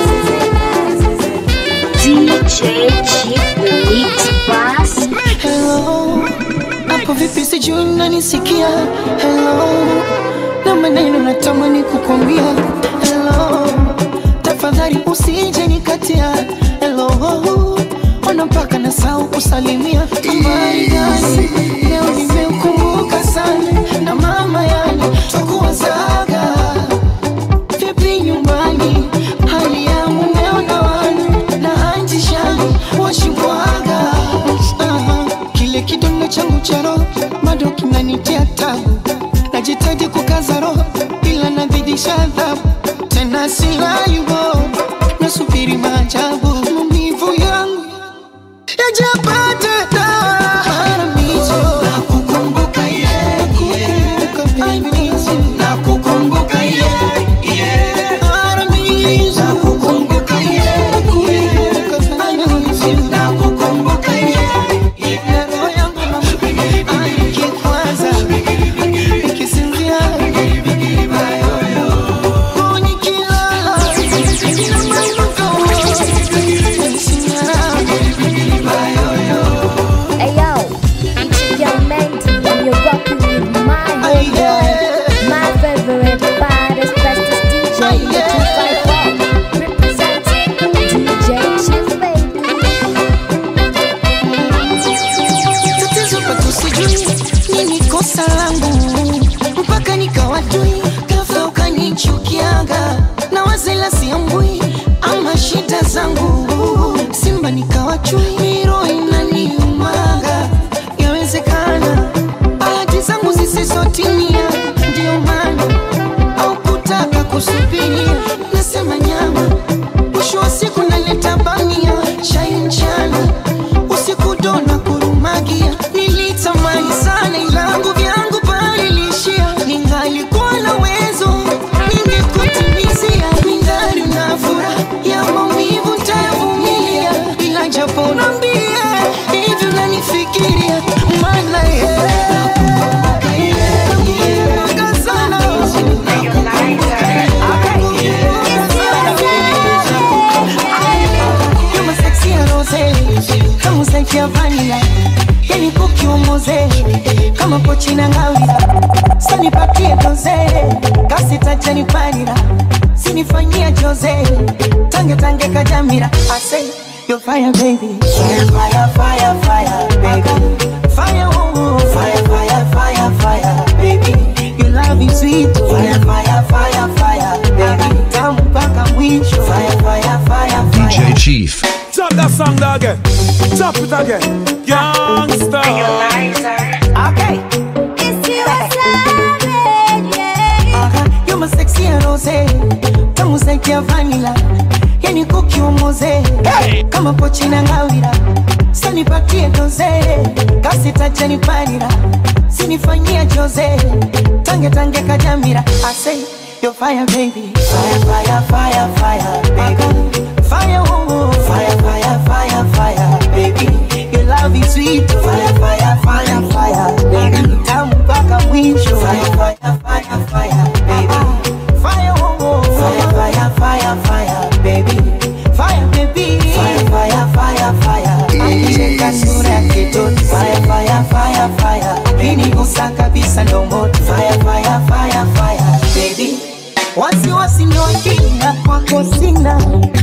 DJ Chief the Mix Boss. Hello, hapo vipi sijui unanisikia Hello, na maneno natamani kukwambia Hello, tafadhali usije nikatia Hello, ona mpaka nasahau kusalimia Habari gani, leo nimeukumbuka sana Na mama yani, takuwazaga Vipi nyumbani, hali ya mumeo na wana Na anti shani, washibwaga Aha, Kile kidonda changu cha roho bado kinanitia tabu Najitaji kukaza roho ila nazidisha adhabu Tena silayubo nasubiri maajabu Maumivu yangu yajapata dawa Haramizo nakukumbuka yeah, nakukumbuka baby nakukumbuka yeah, yeah Haramizo nakukumbuka yeah, nakukumbuka baby nakukumbuka yeah, yeah Roho yangu nikikwaza nikisinzia Oh, nikilala Hey yo, it's Young Mendy and you're rocking with my homeboy, my favorite, baddest, bestest DJ in the 254. Representing DJ Chief Baby. tatizo kwetu sijui nini kosa langu mpaka nikawatui ghafla ukanichukiaga na wazela siambui ama shida zangu simba nikawachui miro inaniumaga yawezekana bahati zangu zisizotimia ndio maana au kutaka kusubiria nasema nyama mwisho wa siku naleta bamia chai mchana usiku dona kurumagia nilitamani sana ilangu vyangu palilishia ningalikuwa na uwezo ningekutimizia ninga kama pochina ngawira sanipatie doze kasitajanipalira sinifanyia joze tange tange kajamira I say you're fire baby fire fire fire fire baby fire oh, oh. fire fire fire fire baby your love is sweet fire fire fire fire baby tamu mpaka mwisho fire fire fire fire DJ Chief. Chop that song there again. Chop it again. Youngster. Okay. You're my sexy and rose Tamu zaidi ya vanilla Yani kuki umoze Kama pochi na ngawira Sanipatie doze Kasi tajani panira Sinifanyia jose Tange tange kajamira I say you're fire baby Fire fire fire fire baby Fire oh oh Fire fire fire fire baby Your love is sweet Fire fire fire fire baby Tamu mpaka mwisho Fire fire fire fire baby Fire oh oh Fire fire fire fire baby Fire baby Fire fire fire fire Akicheka sura ya kitoto Fire fire fire fire Pini usa kabisa ndo moto Fire fire fire fire baby Wasiwasi ni wakina kwako sina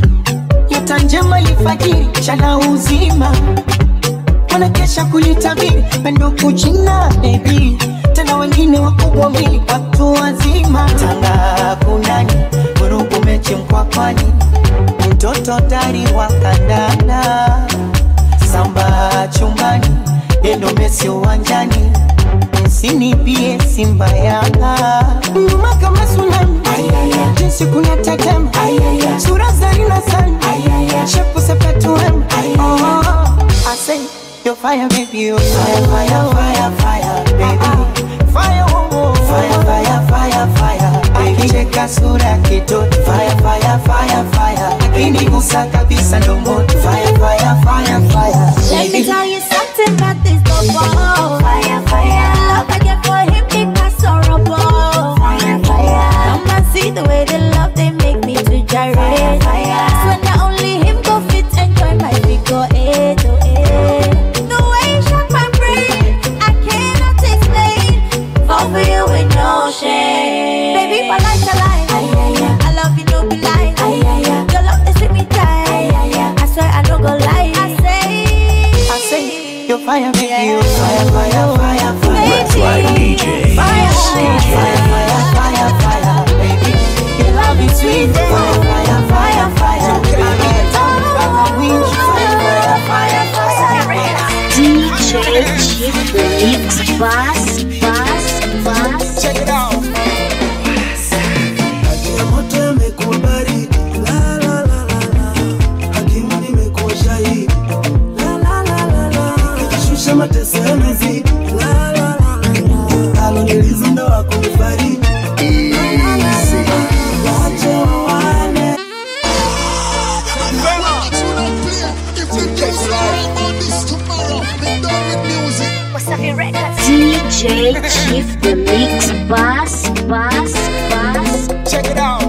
Nyota njema ilifajiri chana uzima wanakesha kulitabiri pendo kuchina baby tena wengine wakubwa mili watu wazima tanga kunani vurugu mechi mkwakwani mtoto tari wa kandanda samba chumbani endo mesi uwanjani msinipie simba yanga nyuma kama tsunami jinsi kuna tetema sura zarina sana shepu sepetuem oh, I say you're fire baby you're fire fire fire fire baby fire oh, oh. fire fire fire fire akicheka sura ya kitoto fire fire fire fire akinigusa kabisa ndo moto fire fire fire fire Let me tell you something about this bobo. Fire, fire. Love I get for him because horrible. Fire, fire. Come and see the way they love they make me to gyrate. Fire, fire. Swear not only him go fit enjoy my figure eight to eight. The way you shock my brain, I cannot explain. Fall for you with no shame. Baby, my life's a lie. I love you, no be lie. Your love is with me tight. I swear I don't go lie. I say. I say you're fire baby you're fire fire fire fire Red Flag DJs. fire fire fire fire fire baby your love is sweet fire fire fire fire baby tamu mpaka mwisho fire fire fire fire DJ Chief the Mix Bass, Bass, Bass. Check it out. Haki ya moto imekuwa baridi. La, la, la, la, la. Hakimu nimekuwa shahidi. La, la, la, la, la. Nikishusha mateso yamezidi. La, la, la, la, la. Aloniliza ndo wakunifariji. La, la, la, la. Wache wawane. DJ Chief the Mix Bass, Bass, Bass. Check it out.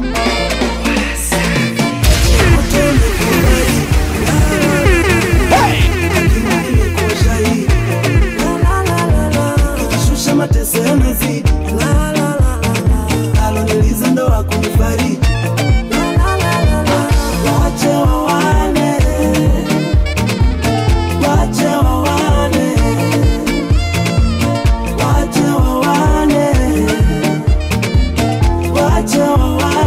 Nikishusha mateso yamezidi. La, la, la, la, la. Aloniliza ndo wakunifariji. La, la, la, la, la. Wache wawane. Wache wawane. Wache wawane. Wache wawane.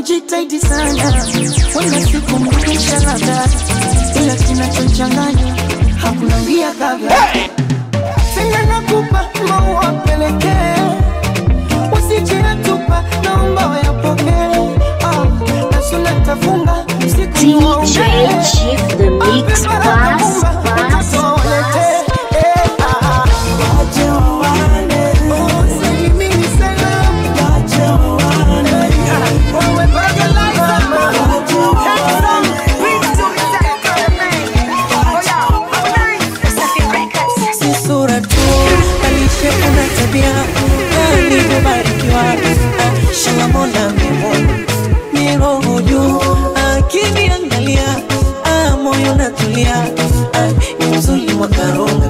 nimejitahidi sana wenda siku mrudisha labda ila kinachochanganya hakuna ngia kabla tena nakupa maua pelekee usije yatupa naomba wayapokee ah, nasula tafunga siku DJ Chief the Mix Boss Boss Boss si sura tu balishe kuna tabia alivyobarikiwa shangamona mimona miroho juu akiniangalia ah, moyo natulia ah, ni mzuri mwakaronga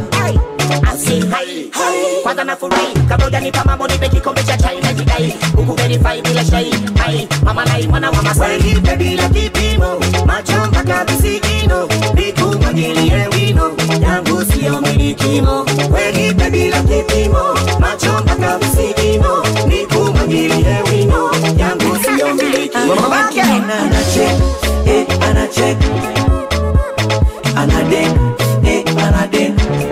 kwanza nafurahi kabla hujanipa mambo nipe kikombe cha chai na jidai huku verify bila shai hai mama nai mwana wa masai nipe bila kipimo macho mpaka visigino nikumwagilie wino yangu sio milikimo wenipe bila kipimo macho mpaka visigino nikumwagilie wino yangu sio milikimo Ana- anachek eh, anachek anadek eh, anadek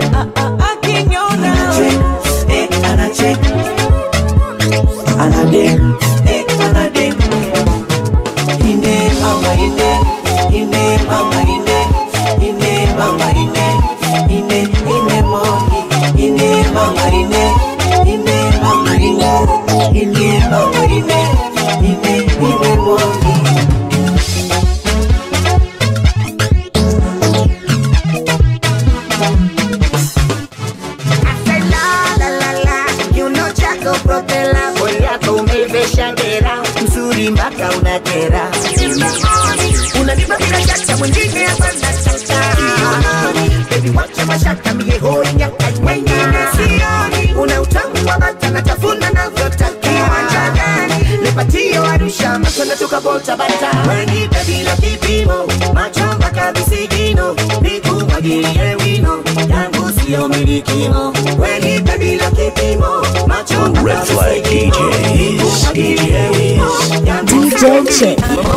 anachek eh, anachek anadek eh, anadek ine mama ine ine mama ine ine mama ine ine ine moni ine mama ine ine mama ine ine mama ine ine ine moni La, la, la, la, kiuno chako propela mwili yako umeivesha ngera mzuri mpaka unakera unanipa bila shaka mwingine hapa nataka bebi wacha mashaka mie hoi nyaka wengine sioni una utamu wa bata natafuna navyotakiwa njagani lepatio arusha matona tukabota bata wenipe bila kipimo macho mpaka visigino nikumwagilie wino yangu sio milikimo wenipe bila kipimo macho mpaka Red Flag DJs, DJs. DJ Chick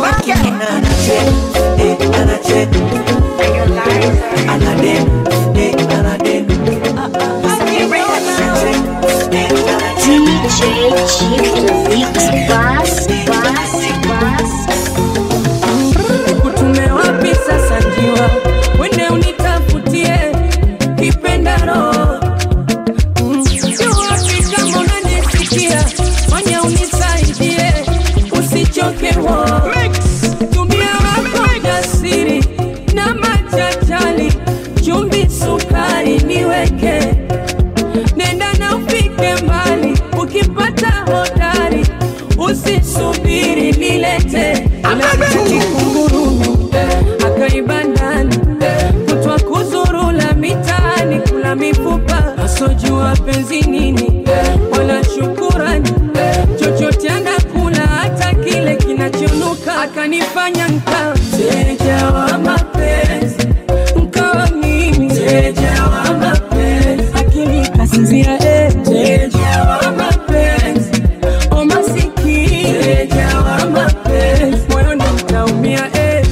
DJ Chief the Mix Boss Boss Boss Nikutume wapi sasa njiwa, wende unitafutie kipendaro. Mm, yu wapi kama unanisikia, fanya unisaidie, usichoke wo. Tumia wako jasiri na machachali, chumvi, sukari niweke, nenda na ufike mbali, ukipata hodari usisubiri nilete kikungurumi akaiba ndani kutwa kuzurula mitaani kula mifupa asojua penzi nini wala shukurani chochote anakula hata kile kinachonuka akanifanya nka mteja wa mapenzi nkawa mimi mteja wa mapenzi akili kasinzia eh, mteja wa mapenzi o masikini mteja wa mapenzi moyoni mtaumia eh.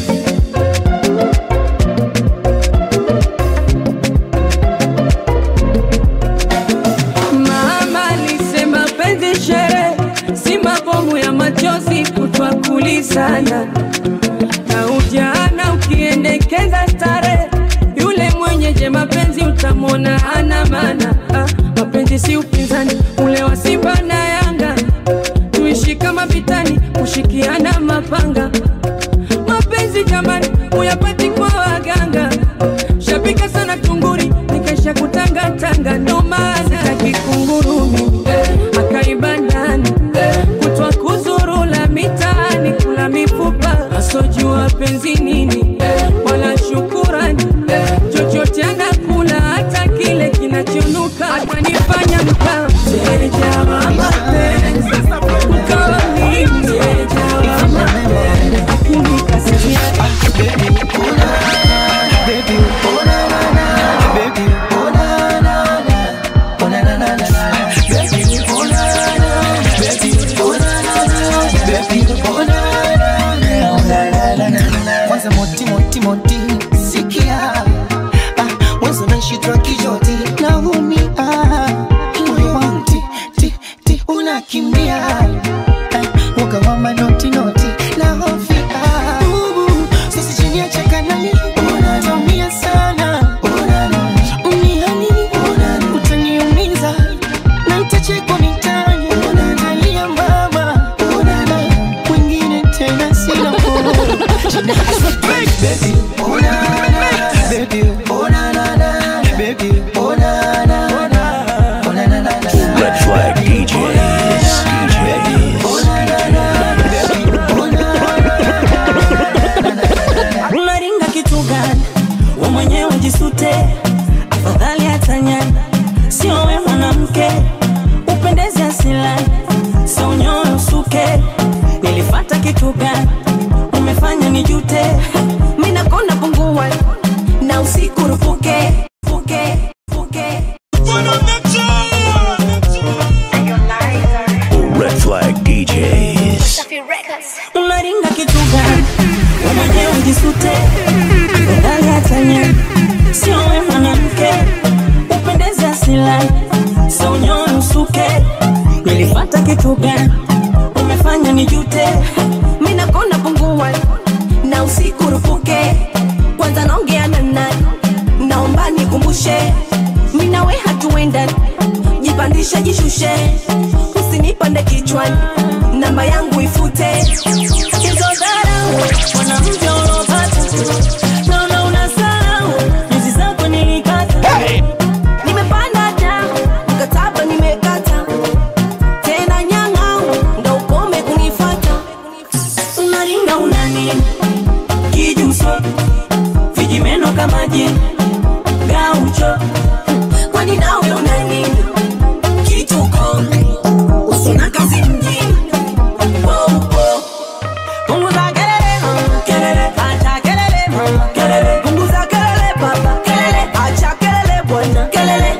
Mama alisema penzi shere si mabomu ya machozi kutwa kulizana na ujana ukiendekeza stare yule mwenyeje mapenzi utamwona hana mana ah, mapenzi si upinzani ule wa Simba na Yanga tuishi kama vitani kushikiana mapanga mapenzi jamani uyapati kwa waganga shabika sana tunguri nikaisha kutangatanga ndo maana kikungurumi akaiba ndani kutwa kuzurula mitaani kula mifupa asojua penzi nini wala shukurani chochote anakula hata kile kinachonuka akanifanya mkaa mteja wa mapenzi mkawa ni mteja wa mapenzi akinikasiria Baby, oh na na na, Red Flag DJs. unaringa kitu gani we mwenyewe jisute afadhali hatanyani sio we mwanamke upendezi asilani sio nyoyo usuke nilifata kitu gani umefanya nijute minakona pungua na usiku rupuke fuke fuke Red Flag DJs. unaringa kitu gani we mwenyewe jisute afadhali hatanyani sio we mwanamke upendezi asilani sio nyoyo usuke nilifata kitu gani umefanya nijute minakona pungua na usiku rupuke kwanza naongea na nani naomba nikumbushe minawe hatuenda jipandishe jishushe usinipande kichwani namba yangu ifute hizo dharau mwanamke unaopata naona unasahau nyuzi zako nilikata nimepanda damu mkataba nimekata tena nyang'au ndo ukome kunifata unaringa unani kijuso vijimeno kama jini gaucho kwani nawe unani kituko usina kazi mjini Wow, wow. Punguza kelele mama, kelele, acha kelele mama, kelele. Punguza kelele baba, kelele, acha kelele bwana, kelele.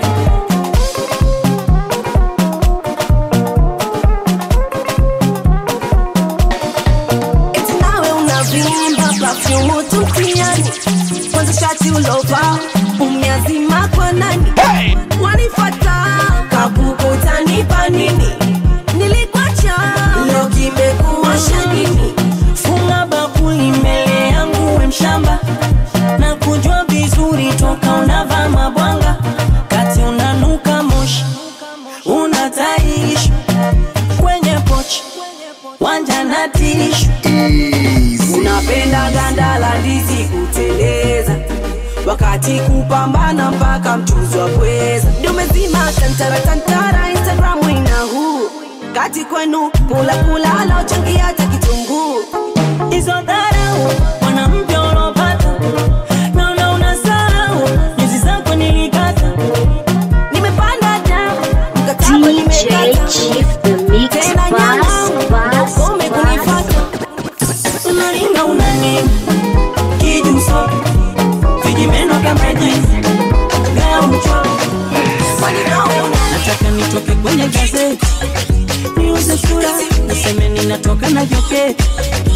Eti nawe unavimba perfume tutiani kwanza shati ulova umeazima kwa nani wanifata kabuko utanipa nini nilikwacha leo kimekuosha nini funga bakuli mbele yangu we mshamba na kujua vizuri toka unavaa mabwanga kati unanuka moshi unataishi kwenye pochi wanja na tishu unapenda ganda la ndizi kuteleza wakati kupambana mpaka mchuzi wa pweza ndio umezima tantara tantara instagramu ina huu kati kwenu kula kula laochangia hata kitunguu hizo dharau mwanamke unaopata naona unasahau nyuzi zako nilikata nimepanda damu mkataba nimekata Chief, the mix tena boss, nyang'au boss, ukome kunifata unaringa unani kijuso vijimeno kama jinsi gaucho nataka nitoke kwenye gazeti niuze sura niseme ninatoka na joketi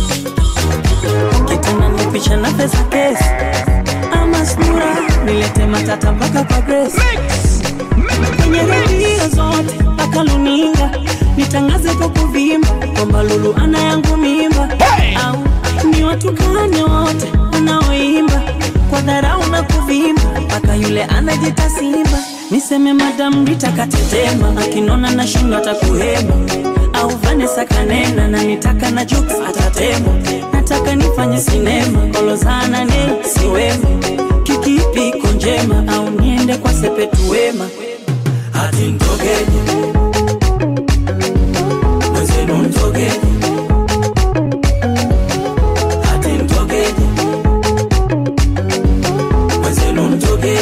kitana nipicha na pesa kesi ama sura nilete matata mpaka kwa Grace kwenye redio zote mpaka luninga nitangaze kwa kuvimba kwamba Lulu ana yangu mimba au ni watukane wote wanaoimba kwa dharau na kuvimba mpaka yule anajita simba niseme madam Rita katetema akinona na shindo atakuhema au Vanessa kanena na nitaka na jokes atatema nataka nifanye sinema kolozana ne siwema kikipi iko njema au niende kwa sepetu wema hati mtogeje mwenzenu mtogeje hati mtogeje mwenzenu mtogeje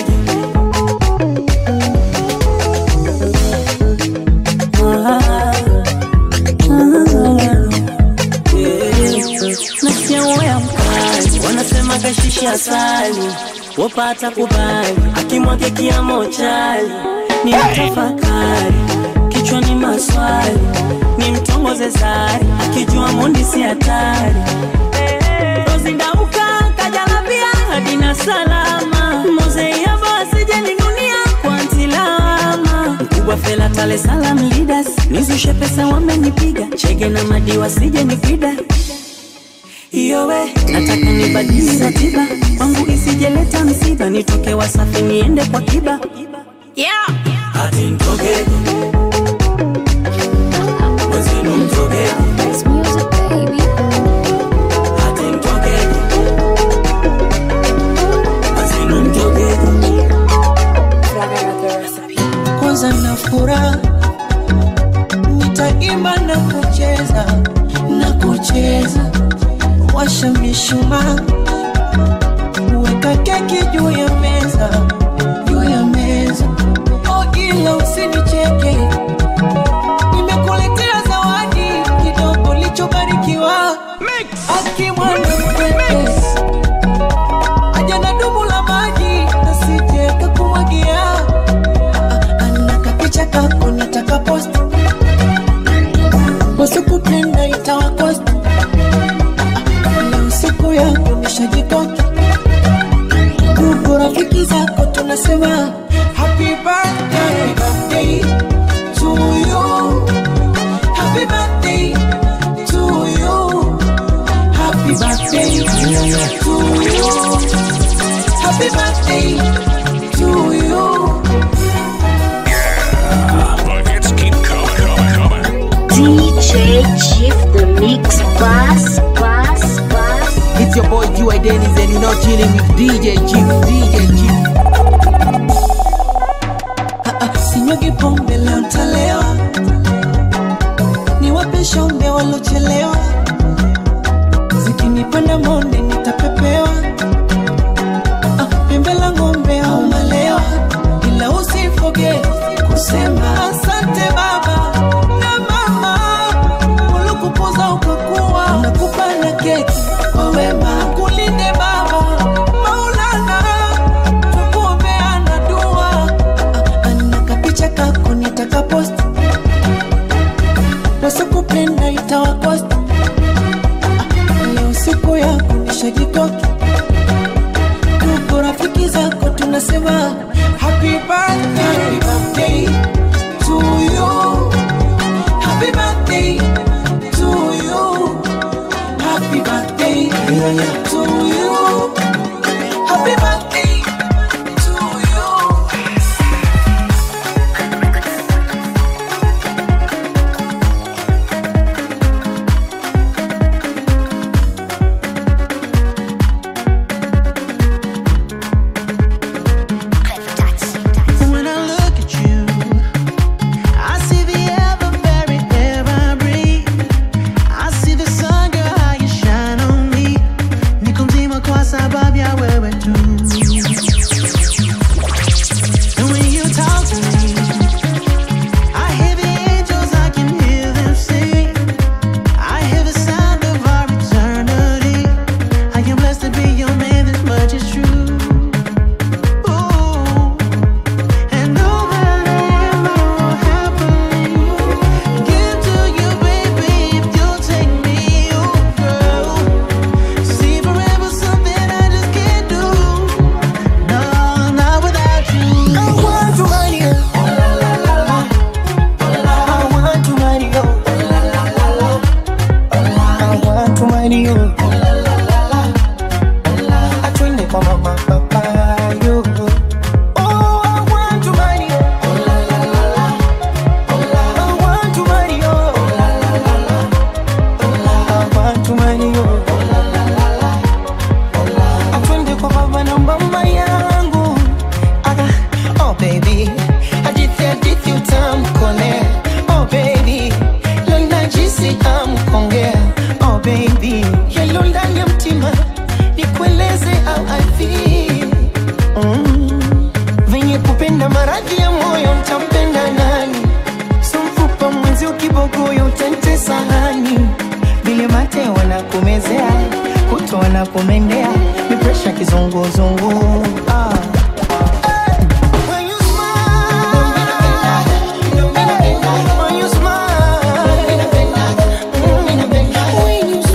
Ah, ah, yeah. nasikia uya mkali wanasema kashishi asali wapata kubali akimwake kiamo chali ni mtafakari kichwani maswali ni mtongoze sari akijua mundi si hatari rozindauka kajalapia hadina salama mozeiavo asijeninunia kwa ntilama mkubwa fela tale salam leaders nizushe pesa wamenipiga chege na madiwa sije nipida iyowe nataka nibadili ratiba kwangu isijeleta msiba nitoke wasafi niende kwa kiba yeah. hati mtogeje mwenzenu mtogeje hati mtogeje mwenzenu mtogeje furaha nitaimba na kucheza na kucheza washa mishumaa weka keki juu ya meza juu ya meza oh, ila usinicheke nimekuletea zawadi kidogo lichobarikiwa akimwana mkwepesi aja na dumu la maji nasije kakumwagia ana kapicha kako nataka post wasikupenda itawakost leo siku yako nishajikoki ndugu rafiki zako tunasema happy birthday, birthday to you happy birthday to you happy birthday to you happy birthday to you The hits keep coming, coming, coming. DJ Chief the Mix Boss, Boss, Boss. It's your boy G.Y. Dennis and you're now chilling with DJ Chief, DJ Chief. sinyagi pombe leo ntalewa niwape shombe walochelewa zikinipanda monde nitapepewa Ah, pembe la ng'ombe au malewa ila usifoge kusema asante baba na mama ulikukuza ukakuwa nakupa na keki kwa wema kulinde baba maulana tukuombeana dua ana kapicha kako nitaka post wasikupenda itawakost leo siku yako nishajikoki tuko rafiki zako tunasema happy birthday, happy birthday to you happy birthday to you happy birthday to you happy birthday to you When I look at you, I see the ever-very air I breathe. I see the sun, girl, how you shine on me. Niko mzima kwa sababu ya wewe tu. And when you talk to me, I hear the angels, I can hear them sing. I hear the sound of our eternity. I am blessed to be your man, this much is true. Ooh. And no matter what happens, give to you, baby, if you'll take me, oh girl. See forever something I just can't do. No, not without you. I want to marry you. I want to marry you. I want to marry you. Atwende kwa mama papa yo. Oh, I want to marry you. I want to marry you. I want to marry you. Atwende kwa baba na mama yangu. Aga, oh baby, hadithi hadithi utamkolea. Oh baby, leo najisi amkongea. Oh baby, yalo ndani ya mtima nikueleze how I feel. Mm. Venye kupenda maradhi ya moyo ntampenda nani? So mfupa mwenzi ukibogoyo utantesa hani? Vile mate wanakumezea, kuto wanakumendea, ni presha kizunguzungu. Ah. When you When you smile, when you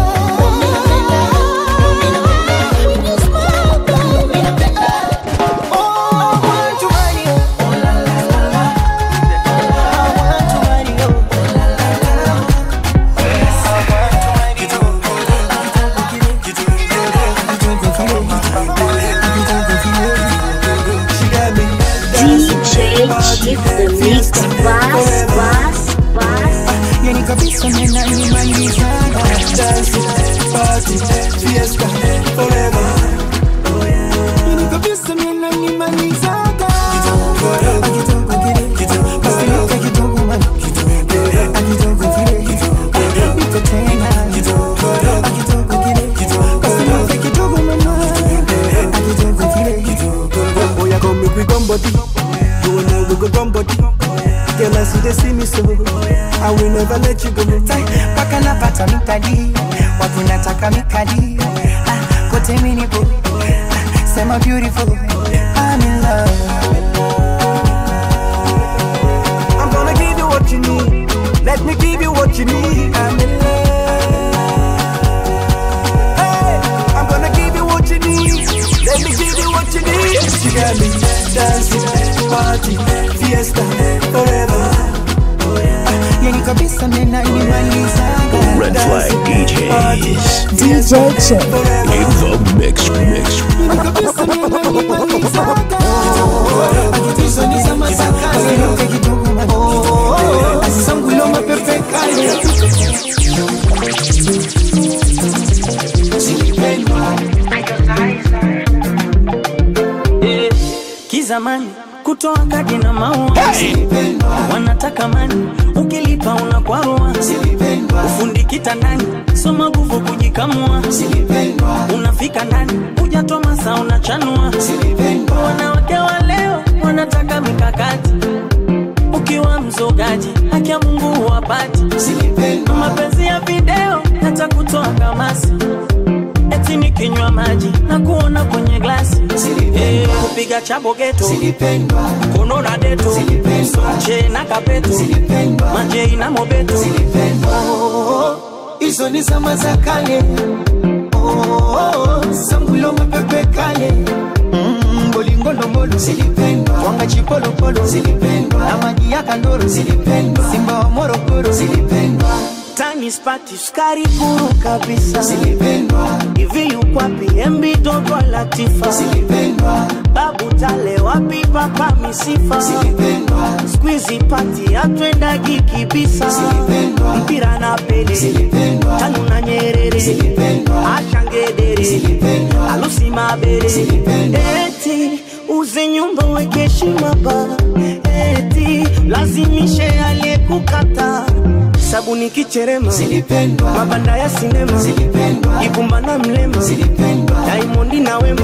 DJ Chief the Mix Boss, Boss, Boss. Yani kabisa nena nimalizaga Dance, party, fiesta, forever Yani kabisa nena nimalizaga Kitoko, kitoko, go gum body. Girl, as you they see me so, I will never let you go. Paka napata mikadi, watu nataka mikadi. Ah, kote mini bo, ah, sema beautiful, I'm in love. I'm gonna give you what you need. Let me give you what you need. I'm in love. Hey, I'm gonna give you what you need. Let me give you what you need. You got me dancing, party, fiesta, forever. Yani kabisa mena inimalizaga. Red Flag DJs. DJ Chick. In the mix, mix. Hizo ni za masakale. Asiruke kidogo man. Oh, asisangule mapepe kale. Eh, kizamani kutoa kadi na maua wanataka mani ukilipa unakwarua ufundi kitandani soma nguvu kujikamua unafika ndani hujatoa masa unachanua wanawake wa leo wanataka mikakati ukiwa mzogaji haki ya mungu huwapati mapenzi ya video hata kutoa kamasi eti nikinywa maji na kuona kwenye glasi Eh, kupiga chabo geto kono na deto che na kapeto majei na mobeto hizo ni zama za kale Oh, sangulo mapepe kale Mm, bolingolongolo wanga chipolopolo na maji ya kandoro simba wa morogoro tani spati sukari kuru kabisa hivi yukwapi embi dogo latifa babu tale wapi papa misifa skwizi pati atwendagi kibisa mpira na pele tanu na nyerere ashangedere alusi mabere eti uze nyumba weke heshima ba eti lazimishe aliyekukata sabuni kicherema mabanda ya sinema ibumba na mlema daimondi na wema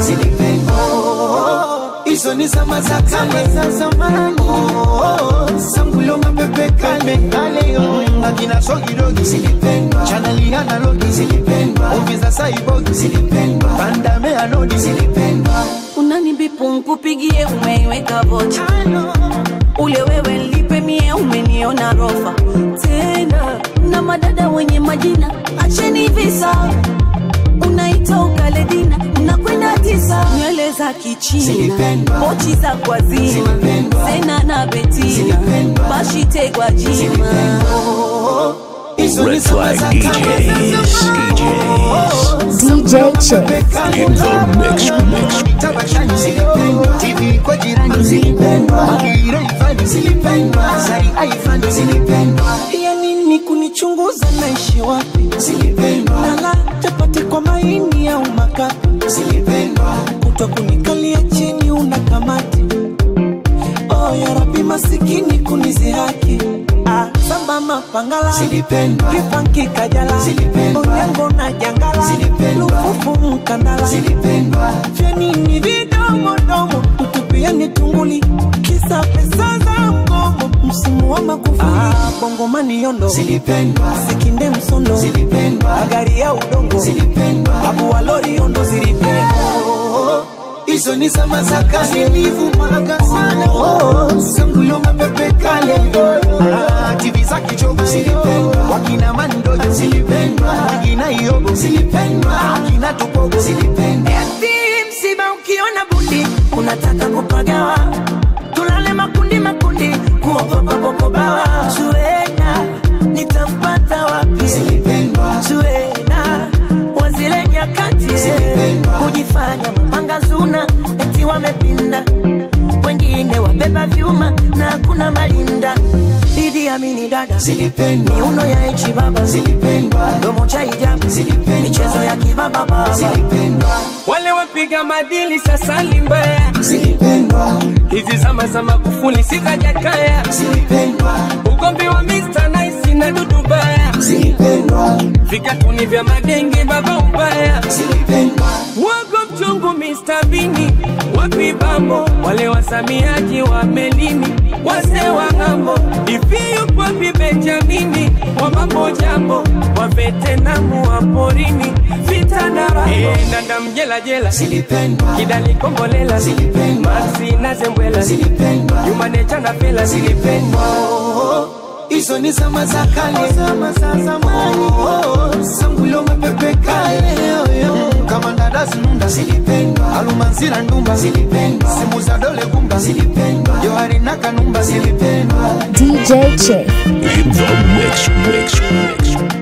hizo ni zama za kale za zamani Oh, sangulo mapepe kale kale oh. akina sogidogi chanali analogi ovi za saibogi pandame anodi unanibipu nkupigie umeiweka vocha ule wewe lipe mie umeniona rofa tena na madada wenye majina acheni visa unaita ukaledina unakwenda tisa nywele za kichina pochi za kwazima sena na betina bashitegwa jima Red Flag DJs. DJs. DJ Chick. In the mix, mix. tabashani zilipendwa tv kwa jirani zilipendwa magira ifani zilipendwa sari aifani zilipendwa ya nini kunichunguza naishi wapi zilipendwa nala chapati kwa maini au makapi zilipendwa kuto kunikalia chini una kamati oh ya rabi masikini kunizihaki ah, samba mapangala zilipendwa kipanki kajala onyango na jangala lufufu mkandala vyanini vidomodomo tutupiani tunguli kisa pesa za mgomo msimu wa makufuli ah, bongomani yondo sikinde msondo magari ya udongo abuwalori yondo zilipendwa hizo ni zama za kale nilivumaga sana oh, sangulo mapepe kale ah, tv za kichogo zilipendwa wakina mandojo zilipendwa wakina iogo zilipendwa wakina tupogo zilipendwa eti msiba ukiona bundi unataka kupagawa tulale makundi makundi kuogopa popobawa suena nitampata wapi suena wazile nyakati kujifanya mapanga zuna eti wamepinda wengine wabeba vyuma na hakuna malinda Idi Amini dada zilipendwa miuno ya echi baba zilipendwa domo cha hijabu michezo ya kibaba baba zilipendwa wale wapiga madili sasa ni mbaya zilipendwa hizi zama za Magufuli si za Jakaya zilipendwa ugomvi wa Mr. Nice na Dudu Baya zilipendwa vikatuni vya madenge baba ubaya zilipendwa wago mchungu Mr. Bini wapi bambo wale wasamiaji wa melini wazee wa ng'ambo hivi yupo wapi benjamini wa mambo jambo wa vetenamu wa porini vita na raha Eh, nanda mjela jela zilipendwa kidali kombolela zilipendwa maxi na zembwela zilipendwa yumanecha na fela zilipendwa hizo ni zama za kale zama za zamani sangulo mapepe kale kama ndada zinunda zilipendwa alumanzira ndumba zilipendwa simu za dole gumba zilipendwa johari na kanumba zilipendwa DJ Chief. In the mix, mix, mix.